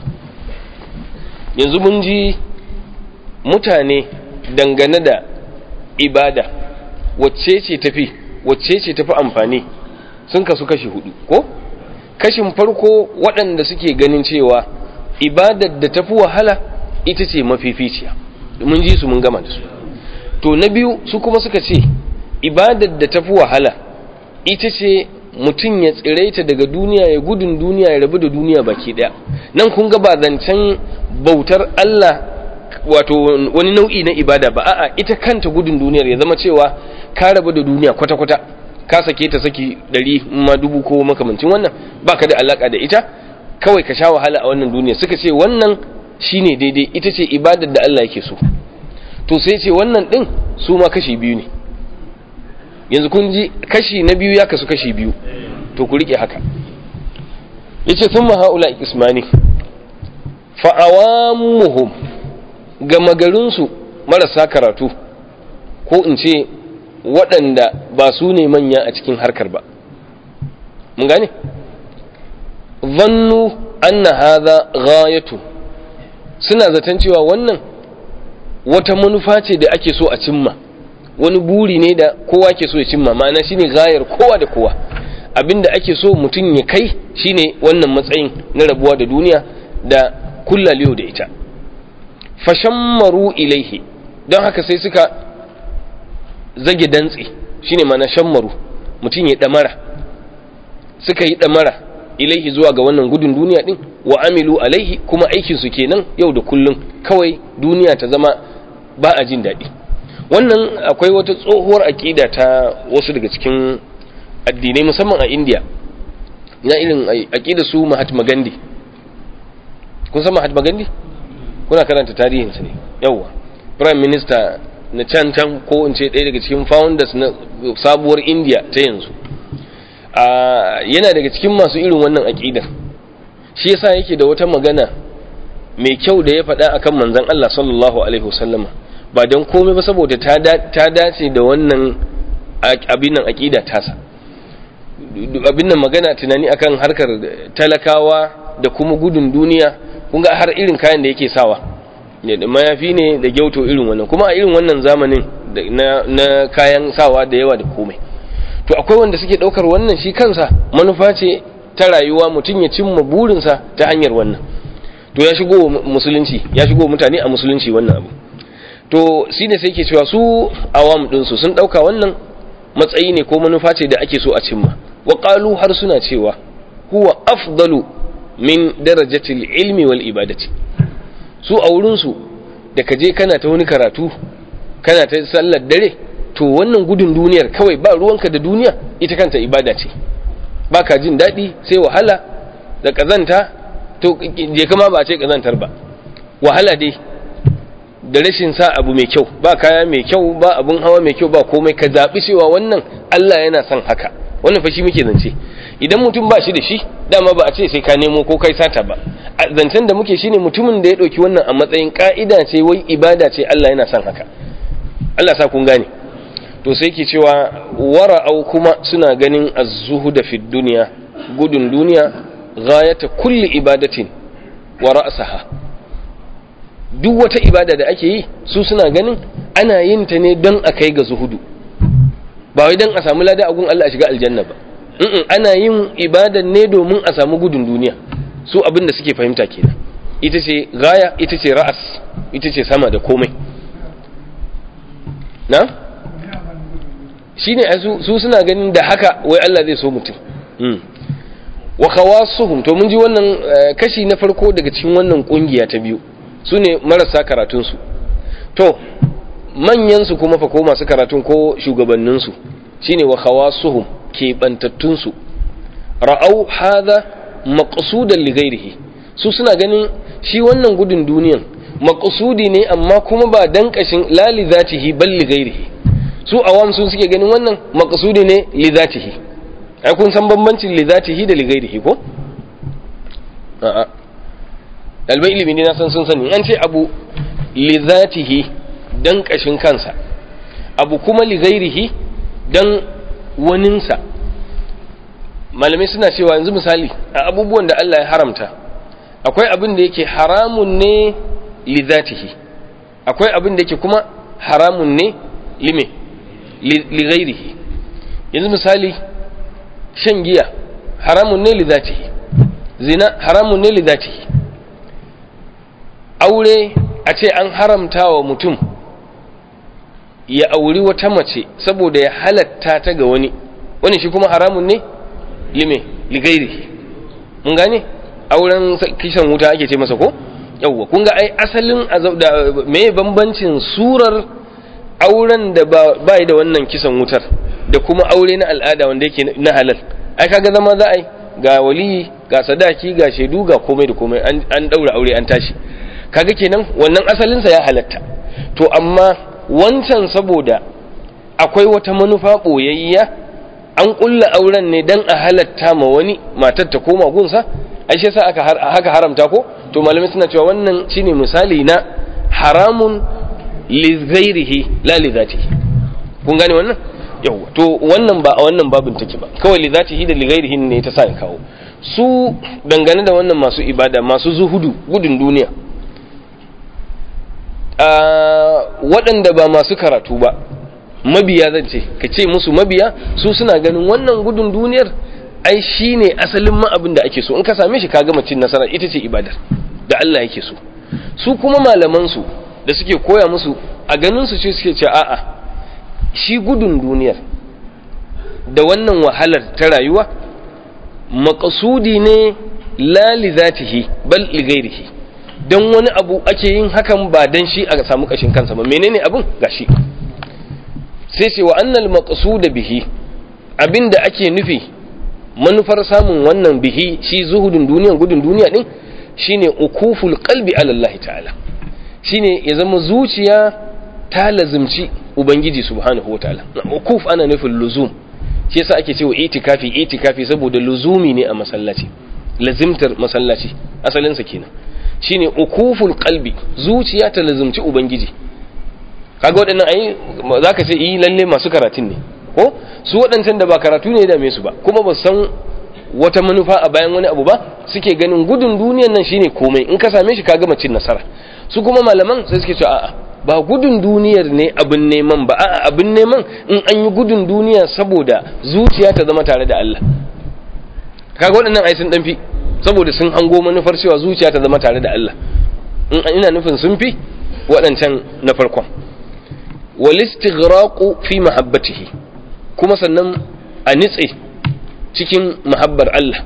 A: yanzu mun ji mutane dangane da ibada wacce ce tafi wacce ce tafi amfani sun kasu kashi hudu ko kashin farko waɗanda suke ganin cewa ibadar da tafi wahala ita ce mafificiya mun ji su mun gama da su to na biyu su kuma suka ce ibadar da tafi wahala ita ce mutum ya tsiraita daga duniya ya gudun duniya ya rabu da duniya baki daya nan kun ga ba zancen bautar Allah wato wani nau'i na ibada ba a'a ita kanta gudun duniyar ya zama cewa ka rabu da duniya kwata-kwata ka sake ta saki ɗari ma dubu ko makamancin wannan baka da alaka da ita kawai ka sha wahala a wannan duniya suka ce wannan shine daidai ita ce ibadar da Allah yake so to sai ce wannan din su ma kashi biyu ne yanzu kun ji kashi na biyu ya kasu kashi biyu to ku rike haka yace thumma haula ismani fa awamuhum gama garinsu marasa karatu ko in ce waɗanda ba su ne manya a cikin harkar ba mun gane zannu anna hadha ghayatu suna zaton cewa wannan wata manufa ce da ake so a cimma wani buri ne da kowa ke so ya cimma ma'ana shine gayar kowa da kowa abinda ake so mutum ya kai shine wannan matsayin na rabuwa da duniya da kullaliyo da ita fashammaru ilaihi don haka sai suka zage dantse shine mana shammaru mutum ya damara suka yi damara ilaihi zuwa ga wannan gudun duniya din wa amilu alaihi kuma aikin su kenan yau da kullum kawai duniya ta zama ba a jin daɗi wannan akwai wata tsohuwar aƙida ta wasu daga cikin addinai musamman a indiya na irin aƙida su mahatma gandhi kun san mahatma gandhi kuna karanta tarihinsa ne yawwa prime minister na can can ko in ce ɗaya daga cikin founders na sabuwar india ta yanzu yana daga cikin masu irin wannan aƙidar shi yasa yake da wata magana mai kyau da ya faɗa akan manzon Allah sallallahu alaihi wasallama ba don komai ba saboda ta dace da wannan abin nan aƙida tasa abin nan magana tunani akan harkar talakawa da kuma gudun duniya kun ga har irin kayan da yake sawa mayafi ne da gyauto irin wannan kuma a irin wannan zamanin na kayan sawa da yawa da komai to akwai wanda suke daukar wannan shi kansa manufa ce ta rayuwa mutum ya cimma burinsa ta hanyar wannan to ya shigo musulunci ya shigo mutane a musulunci wannan abu to shi ne sai ke cewa su awam ɗinsu sun ɗauka wannan matsayi ne ko manufa ce da ake so a cimma wa har suna cewa huwa afdalu min darajatil ilmi wal ibadati su a wurinsu da ka je kana ta wani karatu kana ta sallar dare to wannan gudun duniyar kawai ba ruwanka da duniya ita kanta ibada ce ba ka jin daɗi sai wahala da ƙazanta to je kama ba ce ƙazantar ba wahala dai da rashin sa abu mai kyau ba kaya mai kyau ba abun hawa mai kyau ba komai ka zaɓi cewa wannan Allah yana son haka wannan fa shi muke zance idan mutum ba shi da shi dama ba a ce sai ka nemo ko kai sata ba zancen da muke shine mutumin da ya ɗauki wannan a matsayin ka'ida ce wai ibada ce Allah yana son haka Allah sa kun gane to sai ke cewa wara'au kuma suna ganin az-zuhuda fi dunya gudun duniya ghayata kulli ibadatin wa ra'saha duk wata ibada da ake yi su suna ganin ana yin ta ne don a kai ga zuhudu ba wai don a samu lada a gun Allah a shiga aljanna ba ana yin ibada ne domin a samu gudun duniya su abin da suke fahimta kenan ita ce gaya ita ce ra'as ita ce sama da komai na shine su suna ganin da haka wai Allah zai so mutum wa khawasuhum to mun ji wannan kashi na farko daga cikin wannan kungiya ta biyu su ne marasa karatunsu to manyansu kuma fa ko masu karatun ko shugabanninsu shine wa khawasuhum keɓantattunsu ra'au hadha maqsudan li ghairihi su suna ganin shi wannan gudun duniyan maqsudi ne amma kuma ba dan kashin lali zatihi bal li ghairihi su awam sun suke ganin wannan maqsudi ne li zatihi ai kun san bambancin li zatihi da li ghairihi ko a'a dalbai ilimi ne na san sun sani an ce abu li zatihi dan kashin kansa abu kuma li ghairihi dan waninsa malamai suna cewa yanzu misali a abubuwan da Allah ya haramta akwai abin da yake haramun ne li zatihi akwai abin da yake kuma haramun ne lime li ghairihi yanzu misali shan giya haramun ne li zatihi zina haramun ne li zatihi aure a ce an haramta wa mutum ya auri wata mace saboda ya halatta ta ga wani wani shi kuma haramun ne lime li ghairihi mun gane auren kishan wuta ake ce masa ko yawwa kun ga ai asalin me bambancin surar auren da ba da wannan kisan wutar da kuma aure na al'ada wanda yake na halal ai kaga zama za a yi ga waliyi ga sadaki ga shaidu ga komai da komai an daura aure an tashi kaga kenan wannan asalinsa ya halatta to amma wancan saboda akwai wata manufa boyayya an kulla auren ne dan a halatta ma wani matar ta koma gunsa ai shi yasa aka haka haramta ko to malamai suna cewa wannan shine misali na haramun li ghairihi la li zatihi kun gane wannan yawa to wannan ba a wannan babin take ba kawai li zatihi da li ghairihi ne ta sa kawo su dangane da wannan masu ibada masu zuhudu gudun duniya waɗanda ba masu karatu ba mabiya zan ce ka ce musu mabiya su suna ganin wannan gudun duniyar ai shi ne asalin ma abin da ake so in ka same shi ka gama cin nasara ita ce ibadar da Allah yake so su kuma malamansu da suke koya musu a ganin su ce suke ce a'a shi gudun duniyar da wannan wahalar ta rayuwa makasudi ne la li zatihi bal li ghairihi dan wani abu ake yin hakan ba dan shi a samu kashin kansa ba menene abun gashi sai ce wa annal maqsuda bihi abinda ake nufi manufar samun wannan bihi shi zuhudun duniya gudun duniya din shine ukuful qalbi ala Allah ta'ala shine ya zama zuciya ta lazimci ubangiji subhanahu wataala ukuf ana nufin luzum shi yasa ake cewa itikafi itikafi saboda luzumi ne a masallaci lazimtar masallaci asalin sa kenan shine ukuful qalbi zuciya ta lazimci ubangiji kaga waɗannan ai zaka ce yi lalle masu karatun ne ko su waɗancan da ba karatu ne da su ba kuma ba san wata manufa a bayan wani abu ba suke ganin gudun duniyan nan shine komai in ka same shi ka gama cin nasara su kuma malaman sai suke cewa a'a ba gudun duniyar ne abin neman ba a'a abin neman in an yi gudun duniya saboda zuciya ta zama tare da Allah kaga waɗannan ai sun fi saboda sun hango manufar cewa zuciya ta zama tare da Allah in ina nufin sun fi waɗancan na farkon wal istighraqu fi mahabbatihi kuma sannan a nitse cikin mahabbar Allah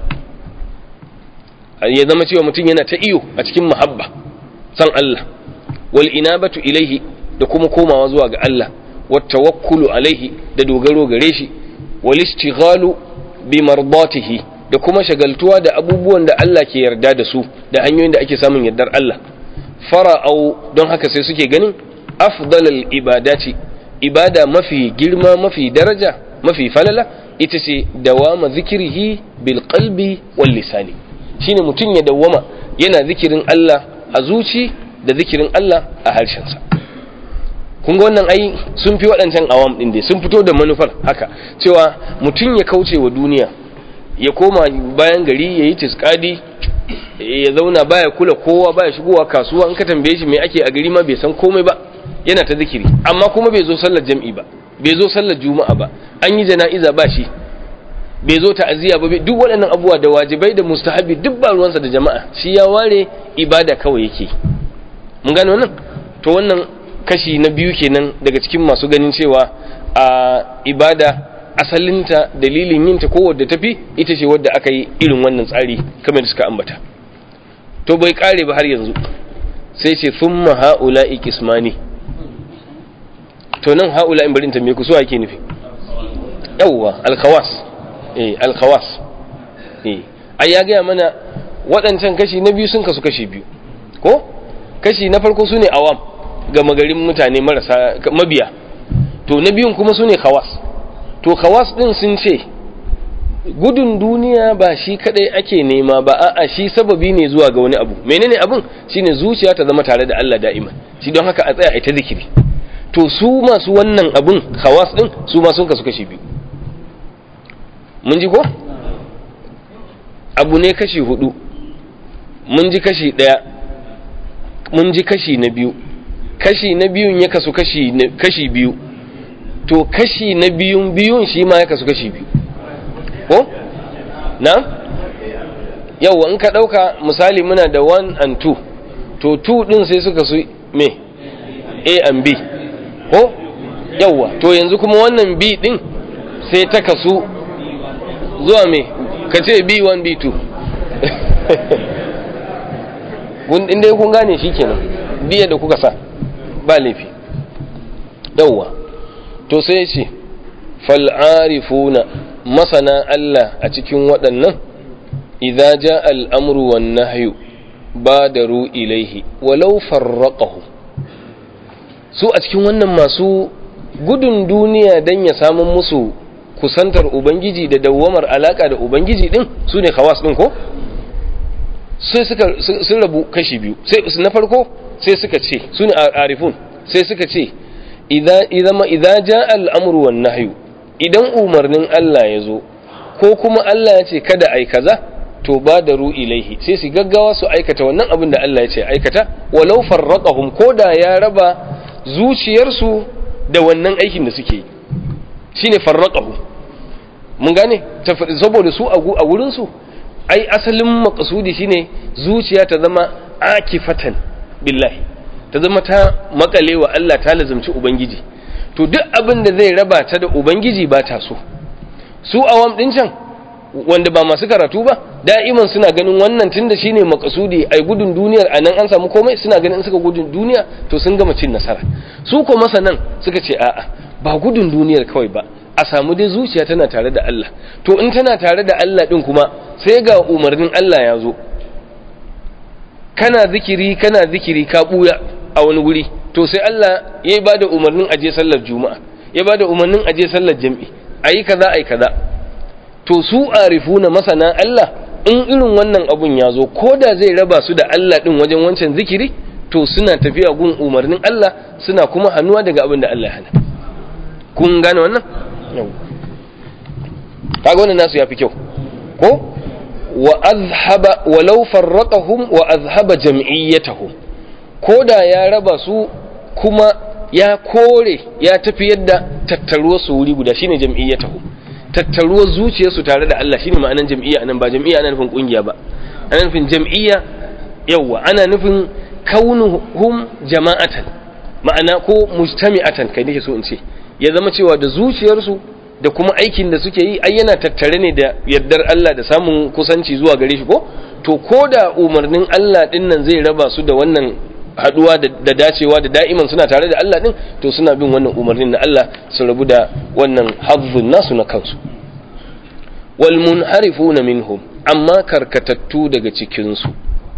A: ya zama cewa mutum yana ta iyo a cikin mahabba san Allah wal inabatu ilaihi da kuma komawa zuwa ga Allah wat tawakkulu alaihi da dogaro gare shi wal istighalu bi mardatihi da kuma shagaltuwa da abubuwan da Allah ke yarda da su da hanyoyin da ake samun yardar Allah fara'au don haka sai suke ganin afdalal ibadati ibada mafi girma mafi daraja mafi falala ita ce dawama zikirihi bil qalbi wal lisani shine mutum ya dawama yana zikirin Allah a zuci da zikirin Allah a harshensa kun ga wannan ai sun fi waɗancan awam ɗin dai sun fito da manufar haka cewa mutum ya kauce wa duniya ya koma bayan gari ya yi tiskadi ya zauna baya kula kowa baya shigowa kasuwa in ka tambaye shi me ake a gari ma bai san komai ba yana ta zikiri amma kuma bai zo sallar jam'i ba bai zo sallar juma'a ba an yi jana'iza ba shi bai zo ta'aziyya ba duk waɗannan abubuwa da wajibai da mustahabi duk ba ruwansa da jama'a shi ya ware ibada kawai yake mun gane wannan to wannan kashi na biyu kenan daga cikin masu ganin cewa a ibada asalinta dalilin yinta ko wadda tafi ita ce wadda aka yi irin wannan tsari kamar da suka ambata to bai kare ba har yanzu sai ce thumma haula'i kismani to nan haula in barin tambaye ku so ake nufi yawwa alkhawas eh alkhawas eh ai ya gaya mana waɗancan kashi na biyu sun kasu kashi biyu ko kashi na farko sune awam ga magarin mutane marasa mabiya to na biyun kuma su ne khawas to khawas din sun ce gudun duniya ba shi kadai ake nema ba a'a shi sababi ne zuwa ga wani abu menene abun shine zuciya ta zama tare da Allah da'ima shi don haka a tsaya ita zikiri to su masu wannan abun khawas din su ma sun kasu kashi biyu mun ji ko abu ne kashi hudu mun ji kashi daya mun ji kashi na biyu kashi na biyun ya kasu kashi kashi biyu to kashi na biyun biyun shi ma ya kasu kashi biyu ko na yau in ka dauka misali muna da 1 and 2 to 2 din sai suka su me a and b ko yauwa to yanzu kuma wannan b din sai ta kasu zuwa me ka ce b1 b2 inda kun gane shi kenan biya da kuka sa ba laifi yauwa to sai ce fal'arifuna masana Allah a cikin waɗannan idza ja al'amru wan nahyu badaru ilaihi walau farraqahu su a cikin wannan masu gudun duniya dan ya samu musu kusantar ubangiji da dawwamar alaka da ubangiji din su ne khawas din ko sai suka sun rabu kashi biyu sai na farko sai suka ce su ne arifun sai suka ce idan idza ja al'amru wan nahyu idan umarnin Allah ya zo ko kuma Allah ya ce kada ai kaza to ba da ru ilaihi sai su gaggawa su aikata wannan abin da Allah ya ce aikata walau farraqahum ko da ya raba zuciyarsu da wannan aikin da suke yi shine farraqahum mun gane saboda su a wurin su ai asalin maqsudi shine zuciya ta zama akifatan billahi ta zama ta makale wa Allah ta lazumci ubangiji to duk abin da zai raba ta da ubangiji ba ta so su awam din can wanda ba masu karatu ba da'iman suna ganin wannan tunda shine makasudi ai gudun duniyar anan an samu komai suna ganin in suka gudun duniya to sun gama cin nasara su ko masanan suka ce a'a ba gudun duniyar kawai ba a samu dai zuciya tana tare da Allah to in tana tare da Allah din kuma sai ga umarnin Allah ya zo kana zikiri kana zikiri ka buya a wani guri to sai Allah ya ba da umarnin aje sallar juma'a ya ba da umarnin aje sallar jam'i ayi kaza ayi kaza to su arifuna masana Allah in irin wannan abun ya zo ko da zai raba su da Allah din wajen wancan zikiri to suna tafiya gun umarnin Allah suna kuma hannuwa daga abin da Allah ya hana kun gane wannan kaga wannan nasu yafi kyau ko wa azhaba walau farraqahum wa azhaba jam'iyyatahum ko da ya raba su kuma ya kore ya tafi yadda tattaruwar su wuri guda shine jam'iyyatahu tattaruwar zuciyar su tare da Allah shine ma'anan jam'iyya anan ba jam'iyya ana nufin kungiya ba ana nufin jam'iyya yawa ana nufin kaunuhum jama'atan ma'ana ko mujtami'atan kai nake so in ce ya zama cewa da zuciyar su da kuma aikin da suke yi ai yana tattare ne da yardar Allah da samun kusanci zuwa gare shi ko to ko da umarnin Allah din nan zai raba su da wannan haduwa da dacewa da da'iman suna tare da Allah din to suna bin wannan umarnin na Allah su rabu da wannan hazzun nasu na kansu wal munharifuna minhum amma karkatattu daga cikin su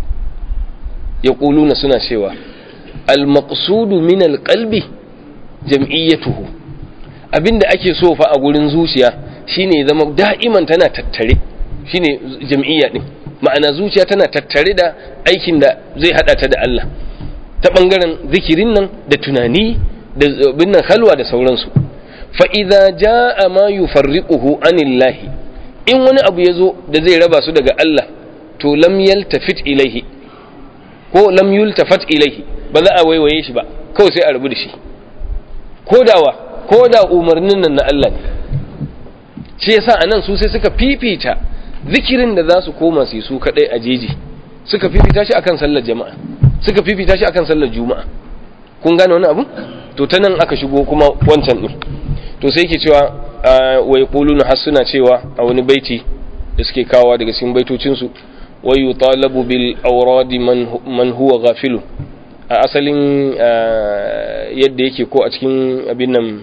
A: yaquluna suna cewa al maqsudu min al qalbi jam'iyyatuhu abinda ake so fa a gurin zuciya shine zama da'iman tana tattare shine jam'iyya din ma'ana zuciya tana tattare da aikin da zai hada ta da Allah ta ɓangaren zikirin nan da tunani da binnan halwa da sauransu fa'iza ja a ma yi farriƙuhu anillahi in wani abu ya zo da zai raba su daga Allah to lam yaltafit ilaihi ko lam yultafat ilaihi ba za a waiwaye shi ba kawai sai a rabu da shi ko dawa ko da umarnin nan na Allah ne shi yasa anan su sai suka fifita zikirin da za su koma su yi su kadai a jeji suka fifita shi akan sallar jama'a suka fifita shi akan sallar juma'a kun gane wani abu to ta nan aka shigo kuma wancan din to sai yake cewa wa yaquluna hasuna cewa a wani baiti da suke kawo daga cikin baitocin su wa yutalabu bil awradi man man huwa ghafilu a asalin yadda yake ko a cikin abin nan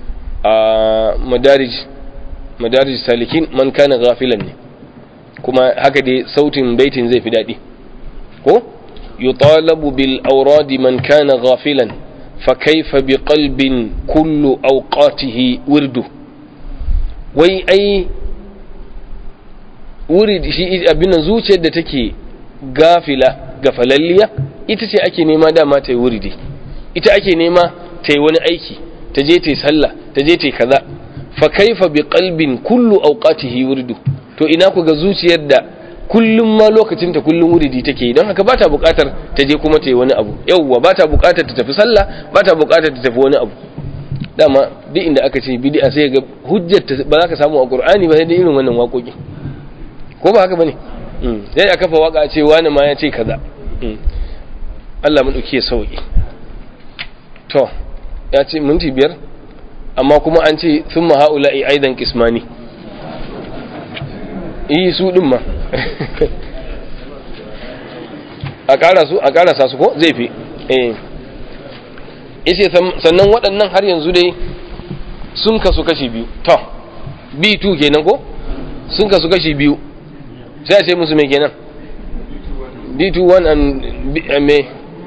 A: madarij madarij salikin man kana ghafilan ne kuma haka dai sautin baitin zai fi daɗi ko yutalabu bil auradi man kana ghafilan fa kaifa bi qalbin kullu awqatihi wirdu wai ai wuri shi abin nan zuciyar da take gafila gafalalliya ita ce ake nema dama ta yi wuridi ita ake nema ta yi wani aiki ta je ta yi sallah ta je ta yi kaza fa kaifa bi qalbin kullu awqatihi wurdu to ina ku ga zuciyar da kullum ma lokacin ta kullum wuridi take don haka ba ta buƙatar ta je kuma ta yi wani abu yauwa ba ta buƙatar ta tafi sallah ba ta buƙatar ta tafi wani abu dama duk inda aka ce bid'a sai ga hujjar ba za ka samu a qur'ani ba sai da irin wannan waƙoƙi ko ba haka bane sai a kafa waka ce wani ma ya ce kaza Allah mu dauke sauki to ya ce minti biyar amma kuma an ce thumma haula'i aidan kismani yi su din ma a ƙara su a ƙarasa su ko zai fi eh yace sannan waɗannan har yanzu dai sun kasu kashi biyu to b2 kenan ko sun kasu kashi biyu sai a ce musu mai kenan b21 and me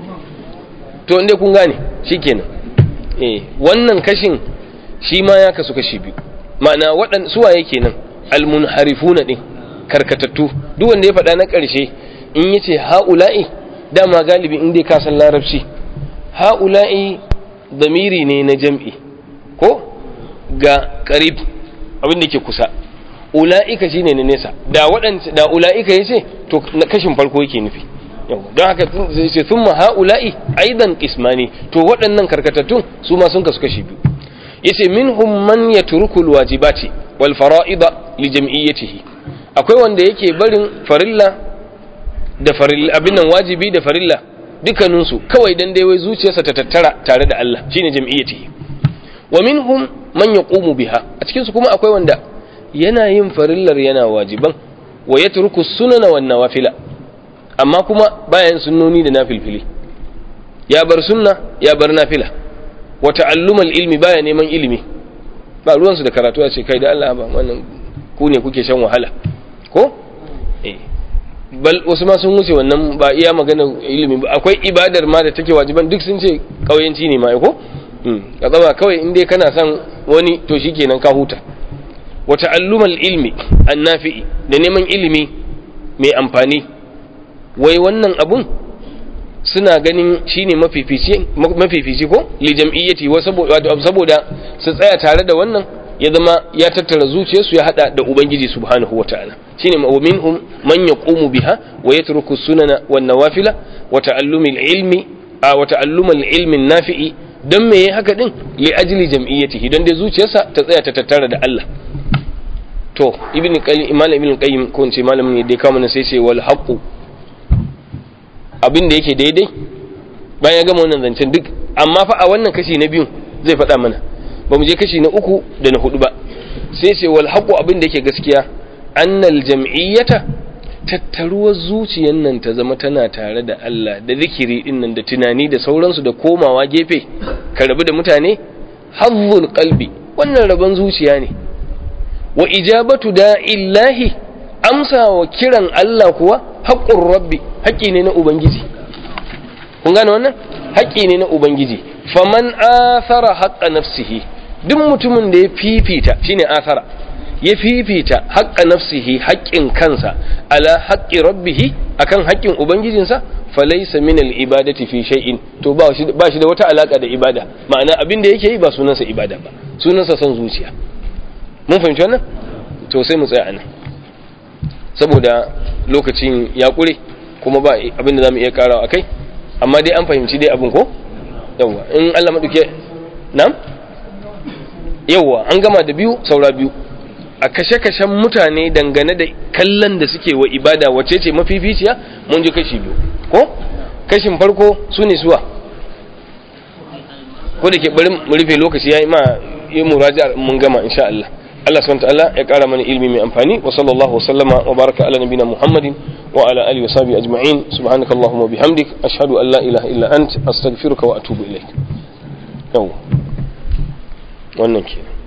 A: to inda kun gane shi kenan eh wannan kashin shi ma ya kasu kashi biyu ma'ana waɗan suwaye kenan almunharifuna din karkatattu duk wanda ya faɗa na ƙarshe in yace ha'ula'i dama galibi in dai ka san larabci ha'ula'i damiri ne na jam'i ko ga qarib abin da ke kusa ula'ika shine na nesa da waɗanda da ula'ika yace to kashin farko yake nufi yau don haka sai thumma ha'ula'i aidan qismani to waɗannan karkatattun su ma sun kasu kashi biyu yace minhum man yatruku alwajibati wal fara'ida li jam'iyyatihi akwai wanda yake barin farilla da farilla abin nan wajibi da farilla dukkanin su kawai dan dai wai zuciyarsa ta tattara tare da Allah shine jam'iyyatihi wa minhum man yaqumu biha a cikin su kuma akwai wanda yana yin farillar yana wajiban wa yatruku sunana wan nawafila amma kuma bayan sunnoni da nafilfili ya bar sunna ya bar nafila wa ta'allumal ilmi baya neman ilimi ba ruwansu da karatu a ce kai da Allah ba wannan ku ne kuke shan wahala ko eh bal wasu ma sun wuce wannan ba iya magana ilimi ba akwai ibadar ma da take wajiban duk sun ce kauyanci ne ma ko ka tsaba kawai in dai kana son wani to shikenan ka huta wa ta'allumal ilmi annafi'i da neman ilimi mai amfani wai wannan abun suna ganin shine mafifici mafifici ko li jam'iyyati wa saboda su tsaya tare da wannan ya zama ya tattara zuciyarsu ya hada da ubangiji subhanahu wataala shine wa minhum man yaqumu biha wa yatruku sunana wan nawafila wa ta'allumil ilmi wa ta'allumul ilmi nafi'i dan me yayi haka din li ajli jam'iyyatihi dan dai zuciyarsa ta tsaya ta tattara da Allah to ibn qayyim imam ibn qayyim ko in ce malamin ne dai kama sai ce wal haqu abin da yake daidai bayan ya gama wannan zancen duk amma fa a wannan kashi na biyu zai faɗa mana ba mu je kashi na uku da na hudu ba sai ce wal haqu abin da yake gaskiya annal jam'iyyata tattaruwar zuciyar nan ta zama tana tare da Allah da zikiri din nan da tunani da sauransu da komawa gefe ka rabu da mutane hazzul qalbi wannan rabon zuciya ne wa ijabatu da'illahi amsa wa kiran Allah kuwa haƙƙun rabbi haƙƙi ne na ubangiji kun gane wannan haƙƙi ne na ubangiji faman athara haqqa nafsihi duk mutumin da ya fifita shine athara ya fifita haqqa nafsihi haƙƙin kansa ala haqqi rabbihi akan haƙƙin ubangijinsa falaysa min al-ibadati fi shay'in to ba shi ba shi da wata alaka da ibada ma'ana abin da yake yi ba sunansa ibada ba sunansa son zuciya mun fahimci wannan to sai mu tsaya anan saboda lokacin ya ƙure kuma ba abin da za mu iya karawa akai amma dai an fahimci dai abin ko yawwa in Allah maɗauke nam yawwa an gama da biyu saura biyu a kashe-kashen mutane dangane da kallon da suke wa ibada wace ce mafificiya mun ji kashi biyu ko kashin farko su ne suwa ko da ke bari mu rufe lokaci ya yi ma yi muraja mun gama insha Allah Allah subhanahu ta'ala ya kara mana ilimi mai amfani wa sallallahu wa sallama wa baraka ala nabina Muhammadin wa ala alihi wa sahbihi ajma'in subhanaka allahumma bihamdik ashhadu an la ilaha illa ant astaghfiruka wa atubu ilaik yau wannan kenan